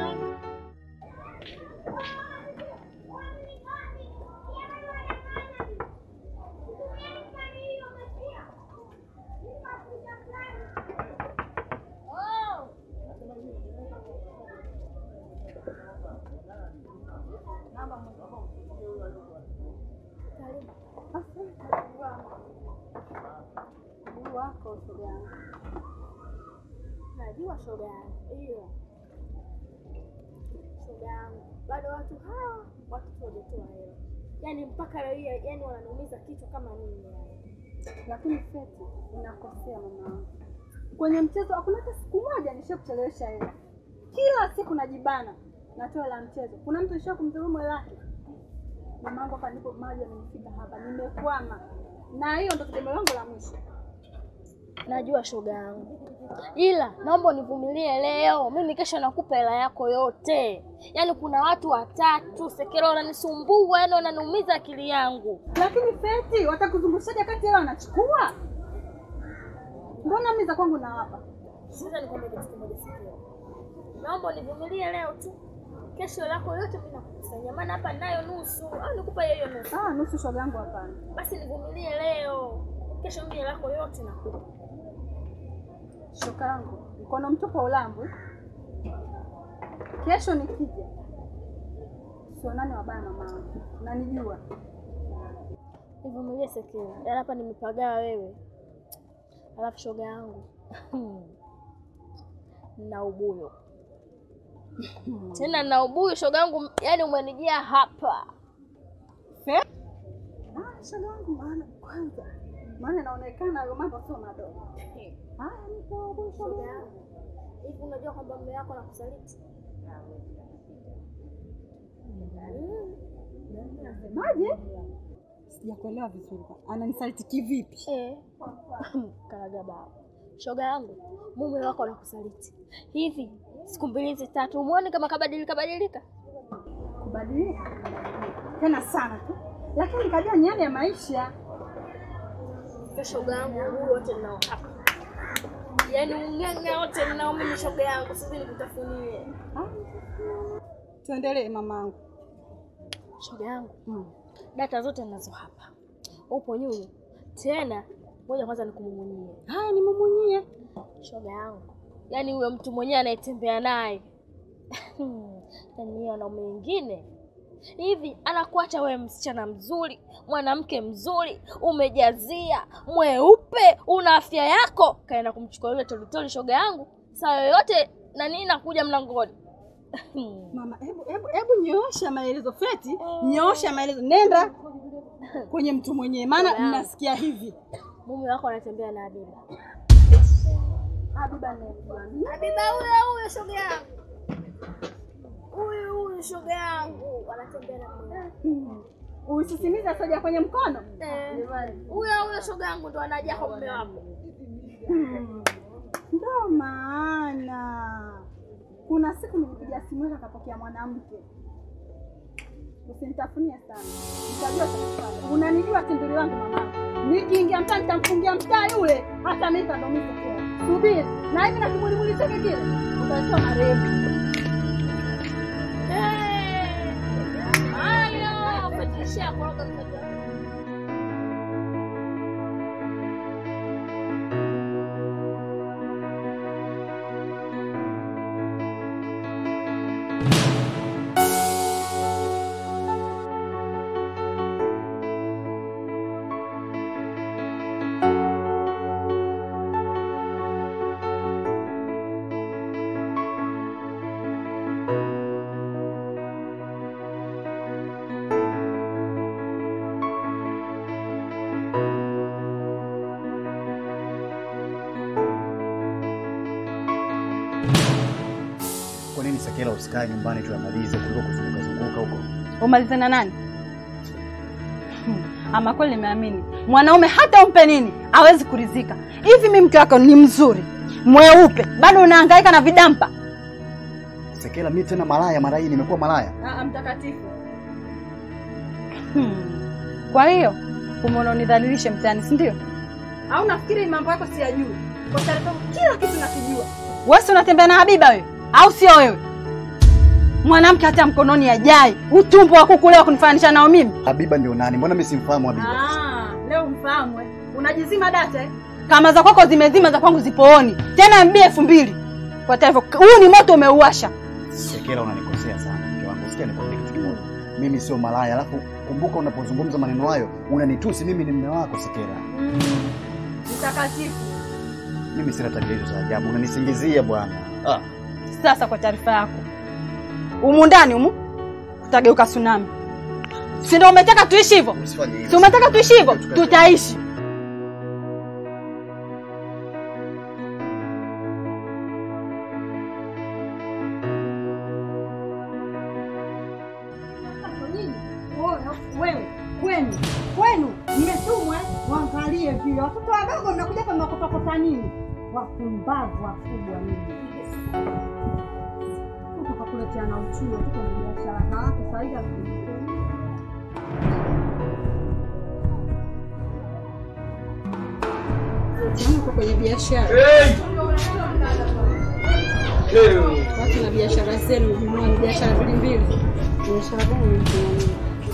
wako shoga yangu. Najua shoga yangu, hiyo shoga yangu, bado watu hawa watoto wajatoa hela, yaani mpaka leo hii, yaani wananiumiza kichwa kama nini yani. Lakini Feti, unakosea mama wangu. Kwenye mchezo hakuna hata siku moja nishakuchelewesha hela. Kila siku najibana natoa hela ya mchezo. Kuna mtu nisha kumdhulumu hela yake? Mama wangu hapa ndipo maji amenifika hapa, nimekwama. Na hiyo ndo tegemeo langu la mwisho. Najua shoga yangu, ila naomba univumilie leo. Mimi kesho nakupa hela yako yote. Yaani kuna watu watatu Sekelo wananisumbua, yaani wananiumiza akili yangu. Lakini Feti, watakuzungushaje kati hela wanachukua? Mbona mimi za kwangu nawapa? Sasa nikwambie kitu kimoja Sekelo, naomba univumilie leo tu, kesho hela yako yote mimi nakukusanyia, maana hapa ninayo nusu, au nikupa hiyo hiyo nusu? Ah, nusu shoga yangu hapana. Basi nivumilie leo, kesho mimi hela yako yote nakupa. Shoka yangu, mkono mtupu ulambu. Kesho nikija, sionani wabaya mama wangu, nanijua. Nivumilie Sekelo, yaani hapa nimepagawa wewe. Alafu shoga yangu na ubuyo tena na ubuyu shoga yangu, yaani umenijia hapa. Ah, shoga yangu, maana kwanza, maana inaonekana hayo mambo sio madogo. Haya, nipo huko shoga yangu. Hivi unajua kwamba mume wako anakusaliti? Nasemaje? Sijakuelewa vizuri. Ananisaliti kivipi? Eh. Karaga baba. Shoga yangu, mume wako anakusaliti. Hivi siku mbili hizi tatu umuone kama kabadilika badilika? Kubadilika tena sana tu, lakini nikajua ni hali ya maisha. Kwa shoga yangu, huu wote ninao hapa. Yaani ung'ang'a wote ninao mimi shoga yangu, sasa nikutafunie. Tuendelee mamangu. Shoga yangu, data zote ninazo hapa. Upo nyunyu. Tena ngoja kwanza nikumumunyie. Haya, nimumunyie. Shoga yangu, yaani huyo mtu mwenyewe anayetembea naye yaani hiyo wanaume wengine hivi anakuacha wewe msichana mzuri, mwanamke mzuri, umejazia, mweupe, una afya yako, kaenda kumchukua yule tolitoli. Shoga yangu, saa yoyote na nini nakuja mlangoni. Mama, hebu hebu hebu nyoosha maelezo Feti, nyoosha maelezo, nenda kwenye mtu mwenyewe, maana Shoga yangu. nasikia hivi. Mume wako anatembea na Habiba. Habiba anayemjua mimi. Habiba huyo huyo shoga yangu. Huyu huyu shoga yangu anatembea na mume wako. Hmm. Usisimiza soja kwenye mkono. Eh, Huyo huyo shoga yangu ndo anaja kwa mume wako. Hmm. Ndo maana kuna siku nilipiga simu yake akapokea mwanamke. Usinitafunie sana, nitajua cha kufanya. Unanijua tinduli langu mama, nikiingia mtaa nitamfungia mtaa yule, hata mimi kandomiza tena. Subiri na hivi na kimulimuli chake kile utatoa marehemu. Hayo, patishia koroga mtoto. usikae nyumbani tuyamalize kuliko kuzunguka zunguka huko. Umalize na nani? Hmm, Ama kweli nimeamini mwanaume hata umpe nini hawezi kuridhika. Hivi mimi mke wako ni mzuri mweupe, bado unahangaika na vidampa? Sekela, mimi tena malaya mara hii nimekuwa malaya. Ah, mtakatifu. Hmm. Kwa hiyo umeona unidhalilishe mtaani, si ndio? Au nafikiri mambo yako siyajui? Kwa taarifa kila kitu nakijua. Wewe si unatembea na Habiba wewe, au sio wewe? Mwanamke hata mkononi ajai, utumbo wa kuku leo kunifananisha nao mimi. Habiba ndio nani? Mbona mimi simfahamu Habiba? Ah, leo mfahamu eh. Unajizima data eh? Kama za kwako zimezima, za kwangu zipooni. Tena MB elfu mbili. Kwa taarifa, huu ni moto umeuasha. Sekela, unanikosea sana mke wangu. Sikia nikwambie kitu kimoja. Mimi sio malaya, alafu kumbuka unapozungumza maneno hayo unanitusi mimi ni mume wako Sekela. Mtakatifu. Mimi sina tabia hizo za ajabu. Unanisingizia bwana. Ah. Sasa kwa taarifa yako, humu ndani humu tutageuka tsunami, si ndio? Umetaka tuishi hivyo? Usifanye hivyo. Si umetaka tuishi hivyo? Tutaishi. Wewe kwenu kwenu mmetumwa waangalie vile watoto wadogo mnakuja hapa mnakopakopa nini? Wapumbavu wakubwa nini? Utakakuletea na uchumi tuko na biashara zako faida uko kwenye biashara watu na biashara zenu mjumani, biashara mbili mbili. Biashara gani mjumani?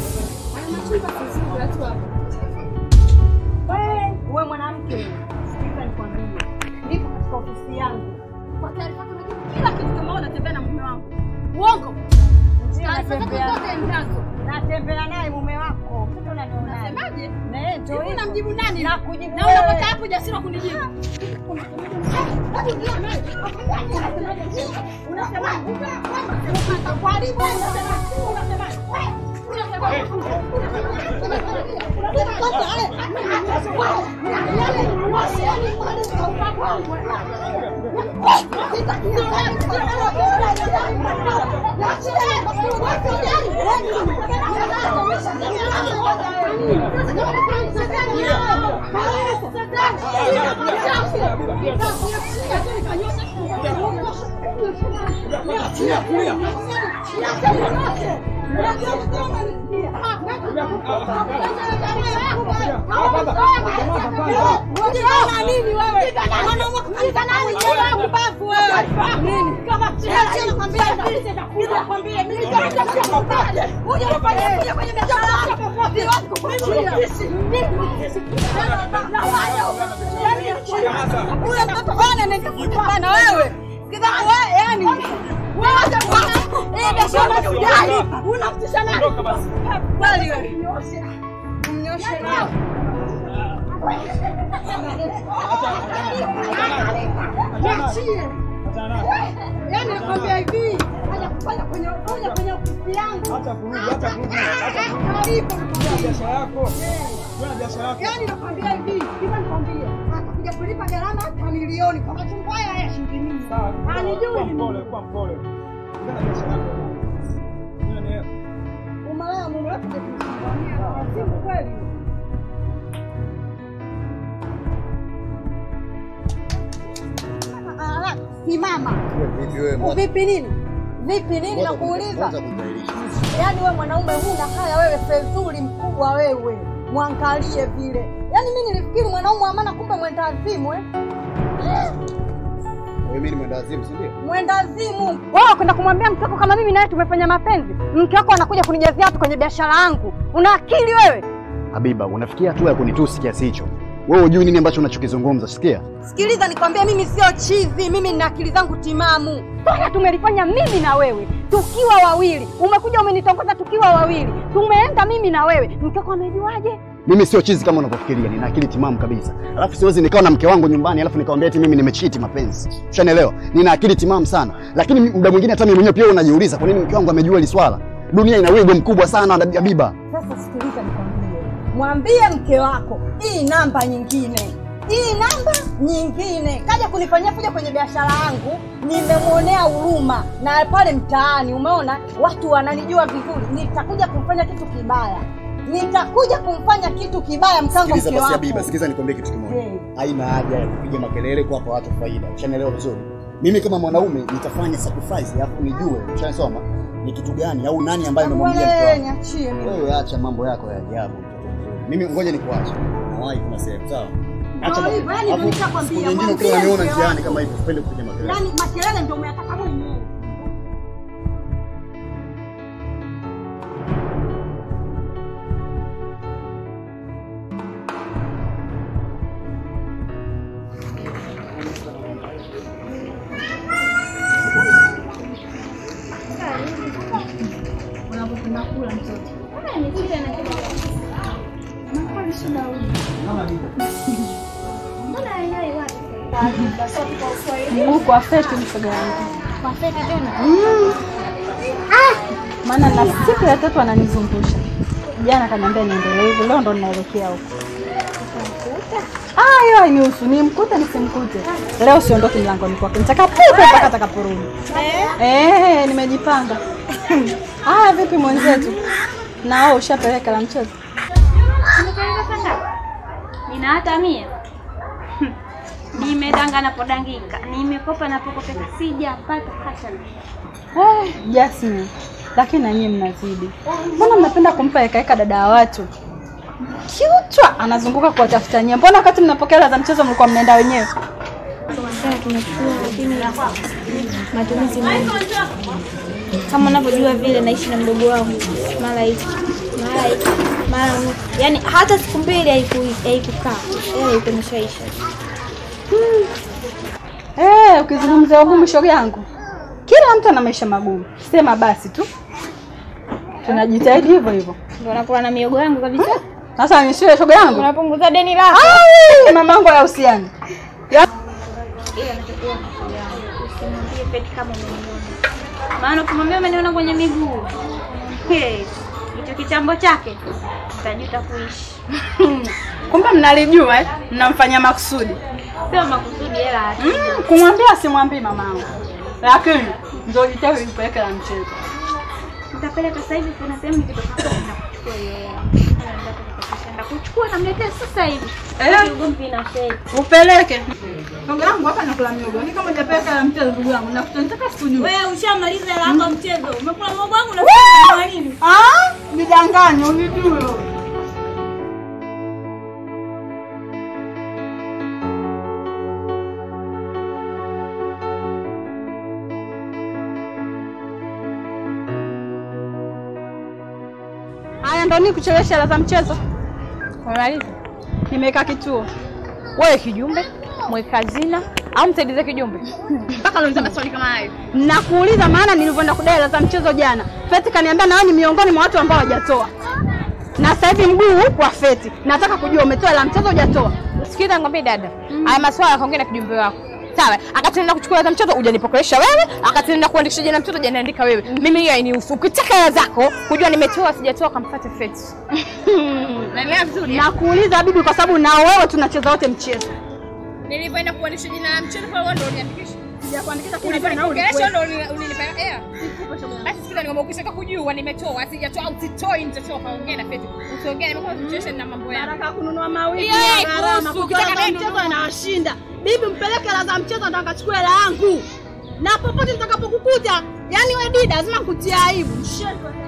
Wewe mwanamke, sikiliza nikwambie, niko katika ofisi yangu. Kwa taarifa yako, najua kila kitu kama wewe unatembea na mume wangu. Uongo. Taarifa zako zote ninazo. Natembea naye mume wako. Mtoto unaniona. Unasemaje? Na ndio hivi unamjibu nani? Na kujibu. Na unapata hapo ujasiri wa kunijibu. na wewe yani unamtisha nani? Kweli wewe. Mnyoshe nao. Niachie. Yaani nakwambia hivi, haja kufanya kwenye kuja kwenye ofisi yangu. Acha kurudi, acha kurudi, acha kurudi. Karibu. Fanya biashara yako. Fanya biashara yako. Yaani nakwambia hivi, hivi nikwambie, atakuja kulipa gharama hata milioni kwa machungwa haya ya shilingi mia. Kuwa Anijui mpole, kuwa mpole. Fanya biashara yako. Unanielewa? umalaya mume wako kusimamia wazimu kweli. Ah, Simama. Vipi wewe? Vipi nini? Vipi nini Kwanza nakuuliza? kwanza kumdhalilisha. Yaani wewe mwanaume huna haya, wewe fezuri mkubwa wewe, mwangalie vile. Yaani mimi nilifikiri mwanaume wa maana, kumbe mwenda azimu eh? Wewe mimi ni mwenda azimu, si ndio? Mwenda azimu wewe, kwenda kumwambia mke wako kama mimi naye tumefanya mapenzi, mke wako anakuja kunijazia watu kwenye biashara yangu. Una akili wewe? Habiba, unafikia hatua ya kunitusi kiasi hicho? Wewe hujui nini ambacho unachokizungumza, sikia? Sikiliza nikwambie, mimi sio chizi, mimi nina akili zangu timamu. Toka tumelifanya mimi na wewe tukiwa wawili, umekuja umenitongoza tukiwa wawili, tumeenda mimi na wewe, mke wako amejuaje? Mimi sio chizi kama unavyofikiria, nina akili timamu kabisa. Alafu siwezi nikawa na mke wangu nyumbani alafu nikamwambia eti mimi nimechiti mapenzi. Ushanielewa? Nina akili timamu sana. Lakini muda mwingine hata mimi mwenyewe pia unajiuliza kwa nini mke wangu amejua hili swala. Dunia ina wigo mkubwa sana Habiba. Sasa sikiliza nikwambie, mwambie mke wako hii namba nyingine hii namba nyingine, kaja kunifanyia kuja kwenye biashara yangu, nimemwonea huruma na pale mtaani, umeona watu wananijua vizuri, nitakuja kumfanya kitu kibaya, nitakuja kumfanya kitu kibaya mkango Sikiliza mke basi wako. Habiba, sikiliza nikwambie kitu kimoja. Eh. Haina haja ya kupiga makelele kuwapa watu faida. Ushanielewa vizuri? Mimi kama mwanaume nitafanya sacrifice alafu nijue, ushanisoma ni kitu gani au nani ambaye nimemwambia mke Wewe wangu. niachie mimi. Wewe acha mambo yako ya ajabu mtoto mzuri. Mimi ngoja nikuache. Nawahi kuna sehemu sawa? Acha Ndio hivyo, yani Alafu, ndio nishakwambia, siku nyingine mwambie ukiwa unaniona mke njiani wako. kama hivyo, usipende kupiga makelele. Yaani makelele ndio umeyataka mwenyewe. Unapopenda kula mtoto. Ah, ni kile na kile. Makali shida huyu. Mbona haelewi wapi? Basi kwa Kiswahili. Huko afeti mshoga wangu. Kwa feki tena. Maana na siku ya tatu ananizungusha. Jana kaniambia niendelee hivi, leo ndo ninaelekea huko. Ah, hiyo hainihusu, nimkute nisimkute. Leo siondoki mlangoni kwake, nitakapuka mpaka atakaporudi. Eh, nimejipanga. Ah, vipi mwenzetu? Na wewe ushapeleka la mchezo? Nimepeleka saa ngapi? Nina hata mia. Nimedanga napodangika, nimekopa napokopeka, sijapata hata mia. Eh, Jasmine. Lakini na nyinyi mnazidi. Mbona mnapenda kumpa heka heka dada wa watu? Kiutwa anazunguka kuwatafuta nyie. Mbona wakati mnapokea hela za mchezo mlikuwa mnaenda wenyewe? Sasa tunachukua lakini matumizi mengi. Kama unavyojua vile naishi na mdogo wangu mara hiki mara hiki mara huku. yani hata siku mbili haiku- haikukaa hela ilikuwa imeshaisha. Eh, ukizungumzia ugumu shoga yangu. Kila mtu ana maisha magumu. Sema basi tu. Tunajitahidi hivyo hivyo. Ndio unakuwa na miogo yangu kabisa. Sasa nishie shoga yangu. Unapunguza deni lako. Ai, mamangu hayahusiani. Ya- Ila nachokuwa mshauri wangu, usimwambie Feti kama umeniona. Maana ukimwambia umeniona kwenye miguu, hey, hicho kichambo chake utajuta kuishi. Kumbe mnalijua eh? Mnamfanyia makusudi. Sio makusudi, hela hakika. Mm, kumwambia simwambii mamangu. Lakini ndio jitahidi nipeleke la mchezo. Nitapeleka sasa hivi, kuna sehemu nikitoka hapo nakuchukua hiyo hela. Hela nitakufikisha, Nitakuchukua namletea sasa hivi. Eh? Ugomvi na Feti. Upeleke. Shoga yangu hapa nakula miogo. Ni kama hujapeleka la mchezo ndugu yangu. Nakuta nitaka sikujue. Wewe ushamaliza hela yako ya mchezo. Umekula mwogo wangu na nini? Ah, nidanganye unijue. Haya ndo ni kuchelewesha hela za mchezo. Umemaliza? Nimeweka kituo. Wewe kijumbe, mweka hazina au msaidize kijumbe? Mpaka unauliza maswali kama hayo. Nakuuliza maana nilivyoenda kudai hela za mchezo jana. Feti kaniambia na wewe ni miongoni mwa watu ambao hawajatoa. Na sasa hivi mguu huu kwa Feti. Nataka kujua umetoa hela mchezo hujatoa. Sikiliza ngombe dada. Haya maswala yakaongea na kijumbe wako. Sawa, akatenda kuchukua hela za mtoto hujanipokelesha wewe, akatenda kuandikisha jina mtoto hujaniandika wewe. Mimi hiyo hainihusu. Ukitaka hela zako, kujua nimetoa sijatoa kamfuate Feti. Naelewa vizuri. Nakuuliza bibi kwa sababu na wewe tunacheza wote mchezo. Nilipoenda kuandikisha jina la mchezo kwa wewe ndio uniandikisha. Sijakuandikisha Ulipenda kuongelesha ndio ulinipea hela. Basi sikiliza ngombe ukitaka kujua nimetoa sijatoa au sitoi nitatoa kaongea na Feti. Usiongee nimekuwa situation na mambo yangu. Nataka kununua mawili Yeah, ya gharama. kuhusu, Kukiwa ukitaka na nini mchezo nunua. inawashinda. Bibi mpeleke hela za mchezo ndo akachukua hela yangu. Na popote nitakapokukuta, yani wewe dida lazima kutia aibu. Shit.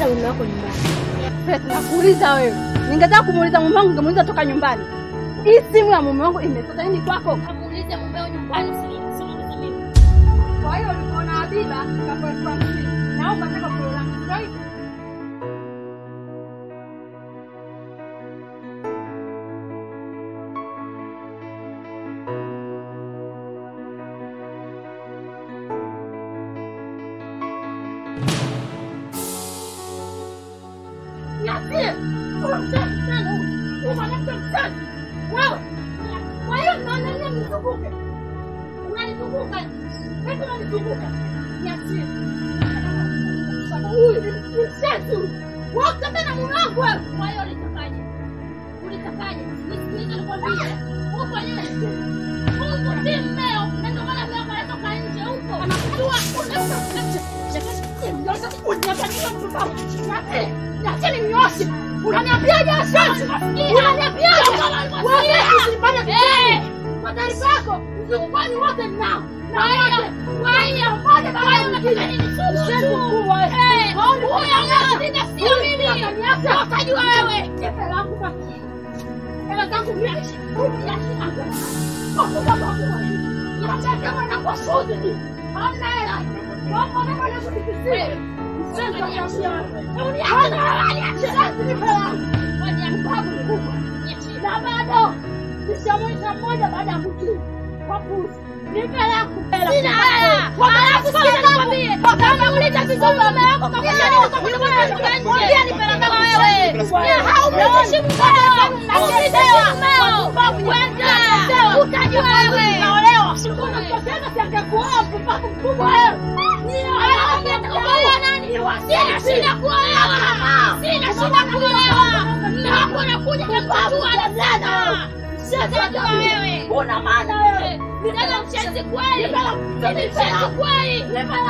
Leta mume wako nyumbani. Feti, nakuuliza wewe. Ningetaka kumuuliza mume wangu, ningemuuliza toka nyumbani. Hii simu ya mume wangu imetoka nini kwako? Kamuulize mumeo nyumbani, usini- usiniulize mimi. Kwa hiyo ulikuwa na Habiba kapo elfu hamsini. Naomba taka kilo langu. Ndio hivyo. Niachie. Wewe mchafu sana huyu. Huyu mwanamke mchafu. Wewe. Kwa hiyo naona nini mnizunguke? Unanizunguka. Wewe unanizunguka. Niachie. Sasa huyu ni ni mchafu. Wewe utembea na mume wangu wewe. Kwa hiyo ulitakaje? Ulitakaje? Nisikilize nikwambie. Huko nje. Huko si mmeo. Na ndio maana mmeo anatoka nje huko. Anakujua. Unaweza Niacheni mnyoshe. Unaniambiaje asante? Unaniambiaje? Wewe usifanye kitendo. Kwa taarifa yako, mzungukani wote ninao. Na wote. Kwa hiyo moja baada ya mwingine. Mshenzi mkubwa wewe. Huyo anashinda sio mimi. Utajua wewe. Jepe langu kwa Hela zangu miachi. Miachi zangu. Kwa sababu hakuna. Niacha kama na kwa shughuli. Hamna hela. Kwa nini unanisikizia? na bado nishamwita mmoja baada ya kutii wapuzi nipe langu sina hela alafu sikiza nikwambie kama ulita vizuri mama yako kakuja nini kwa kuja mwana kutoka nje mwambie nipe langu wewe ya haumheshimu mumeo haumheshimu mumeo kwenda utajua wewe unaolewa unakosema siangekuoa mpumbavu mkubwa wewe Sina shida kuolewa. Sina shida kuolewa. Mume wako anakuja kukuchukua sana. Sasa wewe una maana wewe. Ndio mchezi kweli. Ni mchezi kweli.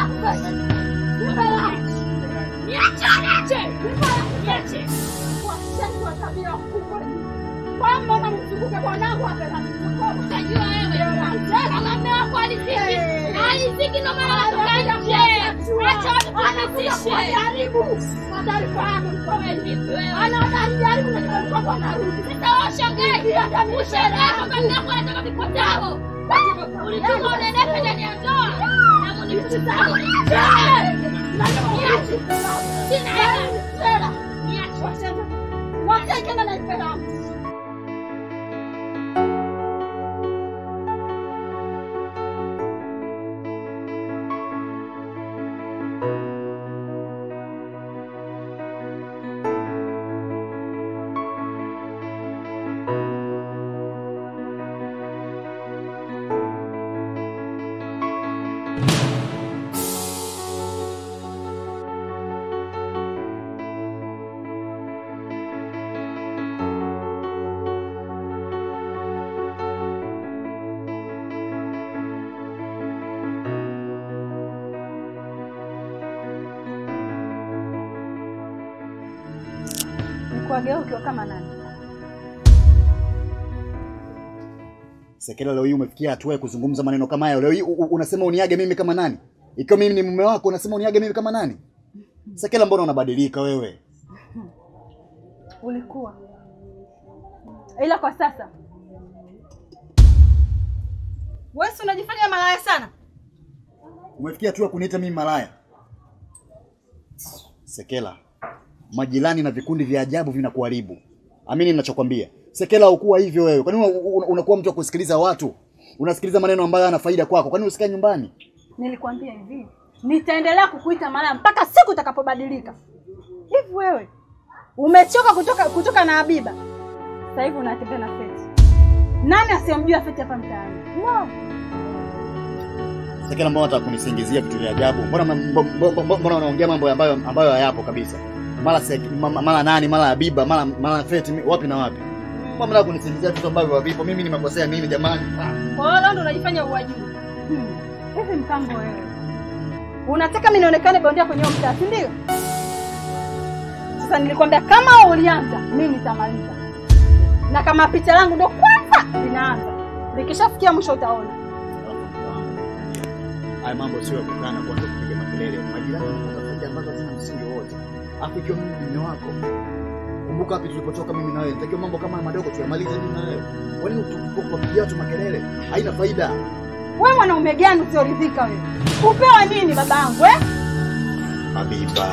Niache, niache. Niache. Washenzi wa tabia kubwa. Kwamba unamzunguka bwanangu hapa na utajua wewe. Kama mume wako aliziki. Aliziki ndio maana anatoka nje. Acha watu wanazishe. Karibu. Kwa taarifa yako mko wewe. Anaona alijaribu na kwa mkopo anarudi. Sasa washangae. Ushangae kama nako anataka vipotao. Ulitaka unenepe ndani ya ndoa. Na munipotao. Niache. Sina hela. Hela. Niache. Wasema. Wasema na naipenda. Nikuagea ukiwa kama nani? Sekela, leo hii umefikia hatua ya kuzungumza maneno kama hayo. Leo hii u- u- unasema uniage mimi kama nani? Ikiwa mimi ni mume wako, unasema uniage mimi kama nani? Sekela, mbona unabadilika wewe? Ulikuwa ila kwa sasa wewe si unajifanya malaya sana. Umefikia hatua ya kuniita mimi malaya? Sekela, majirani na vikundi vya ajabu vinakuharibu. Amini ninachokwambia. Sekela, ukuwa hivyo wewe. Kwa nini una- una- unakuwa mtu wa kusikiliza watu? Unasikiliza maneno ambayo yana faida kwako. Kwa nini usikae nyumbani? Nilikwambia hivi, nitaendelea kukuita malaya mpaka siku utakapobadilika. Hivi wewe umechoka kutoka kutoka na Habiba, sasa hivi unatembea na Feti. Nani asiyemjua Feti hapa mtaani? No. Sekela, mbona unataka kunisingizia vitu vya ajabu? Mbona mbo- mbo- mbo- mbona unaongea mambo ambayo ambayo hayapo kabisa? Mara sek, ma- ma- mara nani, mara Habiba, mara mara Feti, mi- wapi na wapi? Mbona mnataka kunisingizia vitu ambavyo havipo? Mimi nimekosea nini jamani? Ah. Kwa hiyo leo ndo unajifanya uwajui. Hmm. Hivi mkambo wewe. Unataka mimi nionekane bondia kwenye huo mtaa, si ndio? Sasa nilikwambia kama ulianza, mimi nitamaliza. Na kama picha langu ndo kwanza linaanza. Likishafikia mwisho utaona. Haya mambo sio ya kukaa na kuanza kupiga makelele. Majirani wanapata faida ambazo hazina msingi wowote. Hapo ikiwa mimi ni mume wako. Kumbuka wapi tulipotoka mimi na wewe. Nitakiwa mambo kama haya madogo tuyamalize mimi na wewe. Kwa nini utupigia watu makelele? Haina faida. Wewe mwanaume gani usioridhika wewe? Upewa nini babangu eh? Habiba.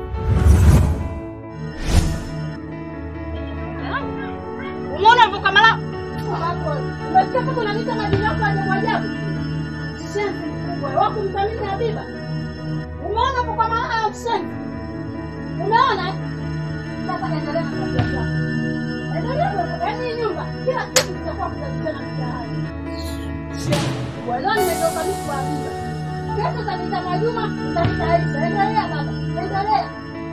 Umeona mvuka mala? Umesikia kama unaniita majina yako ajabu ajabu? Shenzi mkubwa, wako mthamini Habiba. Umeona mvuka mala au shenzi? Umeona? eh? Sasa endelea na tabia zako. Endelea na yaani hii nyumba kila siku tutakuwa kutazishana mtaani. Shenzi mkubwa, leo nimetoka mimi kwa Habiba. Kesho utaniita Mwajuma, utaniita Aisha. Endelea baba, endelea.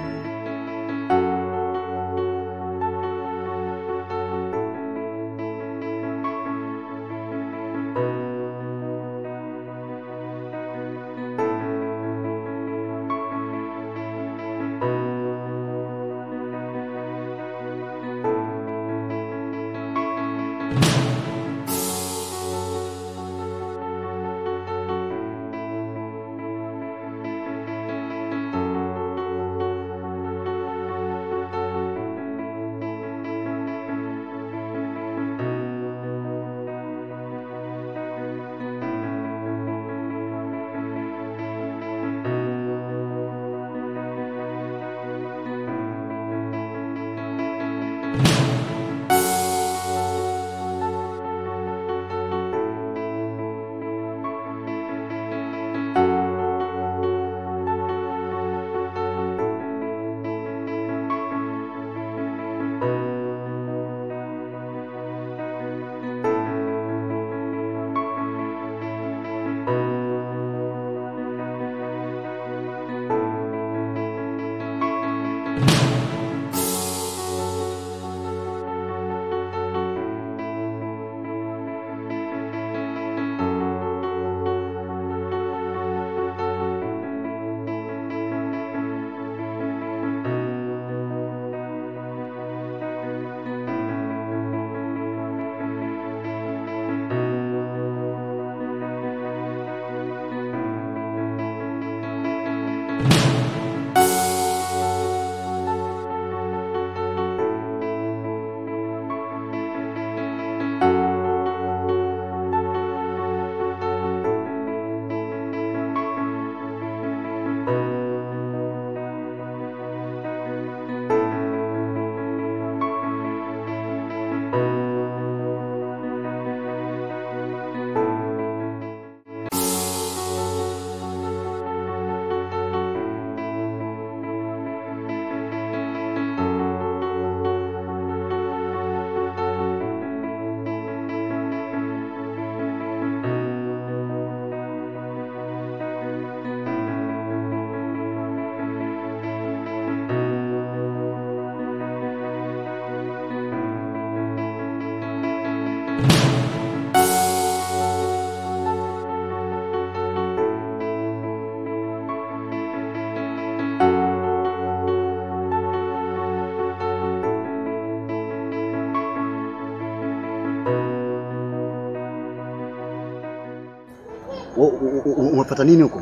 Umepata nini huko?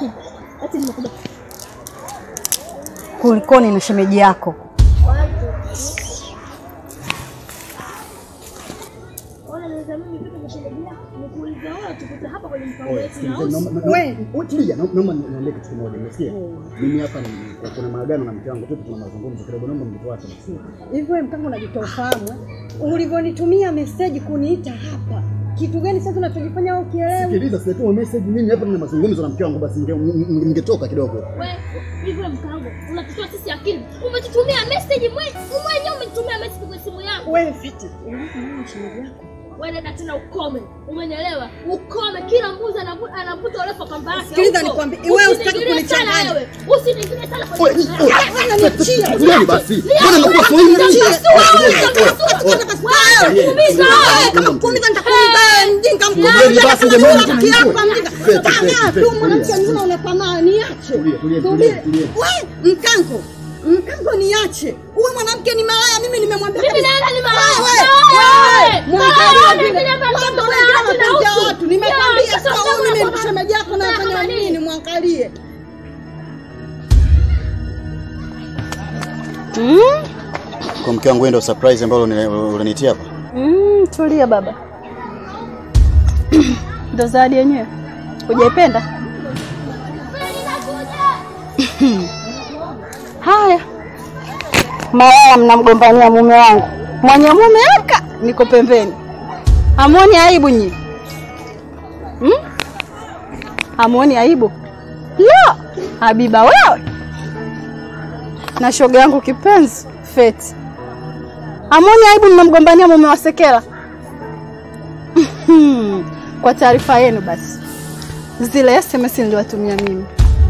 Ati nimekuja. Kulikoni na shemeji yako? Ona naweza mimi vipi kusherehekea? Nikuuliza wewe tukute hapa kwenye mpango Oye, wetu na sikilizeni, naomba- naomba- wewe, tulia, naomba naomba niambie kitu kimoja, umesikia? Mimi hapa ni- kuna maagano na mke wangu tu, tuna mazungumzo kidogo, naomba mnifuate. Hivi wewe mkangu unajitoa ufahamu eh? Ulivyonitumia meseji kuniita hapa, kitu gani sasa unachokifanya wewe ukielewa? Sikiliza, sijatuma message mimi hapa, nina mazungumzo na mke wangu, basi ninge- ninge- ningetoka kidogo. wewe hivi wewe mkango unatutoa sisi akili. Umetutumia message mwenyewe, mwenyewe umetutumia message kwa simu yangu. Wewe fiti. Unamwona shemeji yako? Wewe dada tena ukome. Umenielewa? Ukome kila mbuzi anavu- anavuta urefu wa kamba yake. Sikiliza huko. nikwambie, wewe usitaki Usiniingilie sana kunichanganya. wewe. Usiniingilie sana kwa Oye, mambo oye, yangu. oye, niachie. tulieni basi. Niachie. Mbona mnakuwa so hivi? Niachie. Oye, oye, oye, oye. Wewe, Tulieni, wewe, kama tulieni. kuumiza nitakuumiza wewe, mjinga mkubwa. Tulieni basi, jamani, Rafiki tulieni. yako mjinga. Feti, Tamaa feti, tu feti, mwanamke tulia. mzima una tamaa, niache. Tulia, tulia, Tulia. tulia, tulia. Wewe, mkango. Mkango niache. Huyu mwanamke ni malaya, mimi nimemwambia. Mimi kabisa. nani ni malaya? Wewe, Wewe, wewe, mwangalia wewe, vile. unaingilia mambo Watu ya wanaingilia watu na mapenzi ya utu. watu. Nimekwambia Ya, sasa sasa huyu mimi unataka- shemeji yako unataka nafanya nini? nini? Mwangalie. Mm? Kwa mke wangu, wewe ndio surprise ambalo uni- ulinitia hapa. Mm, tulia baba. Ndo zawadi yenyewe. Hujaipenda? Haya. Malaya mnamgombania mume wangu. Mwenye mume aka niko pembeni. Hamuoni aibu nyi? Hmm? Hamuoni aibu? La, Habiba wewe. Na shoga yangu kipenzi, Feti. Hamuoni aibu mnamgombania mume wa Sekela? Kwa taarifa yenu basi, zile SMS niliwatumia mimi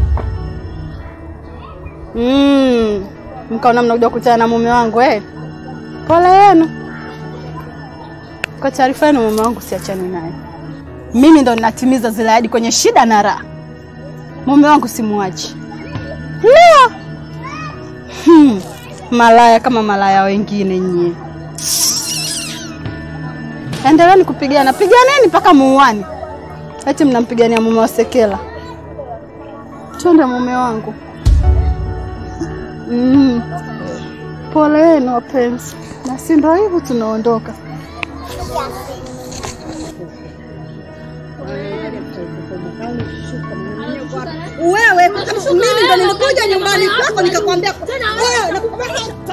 mm, mkaona mnakuja kukutana na mume wangu eh? Pole yenu. Kwa taarifa yenu, mume wangu siachani naye, mimi ndo ninatimiza zile ahadi kwenye shida na raha. Mume wangu simuachi. La! Hmm. Malaya kama malaya wengine nyie. Endeleeni kupigana, piganeni mpaka muuani. Eti mnampigania mume wa Sekela. Twende mume wangu. Mm. Pole yenu wapenzi, na si ndo hivyo tunaondoka. Wewe mimi ndo nilikuja nyumbani kwako nikakwambia wewe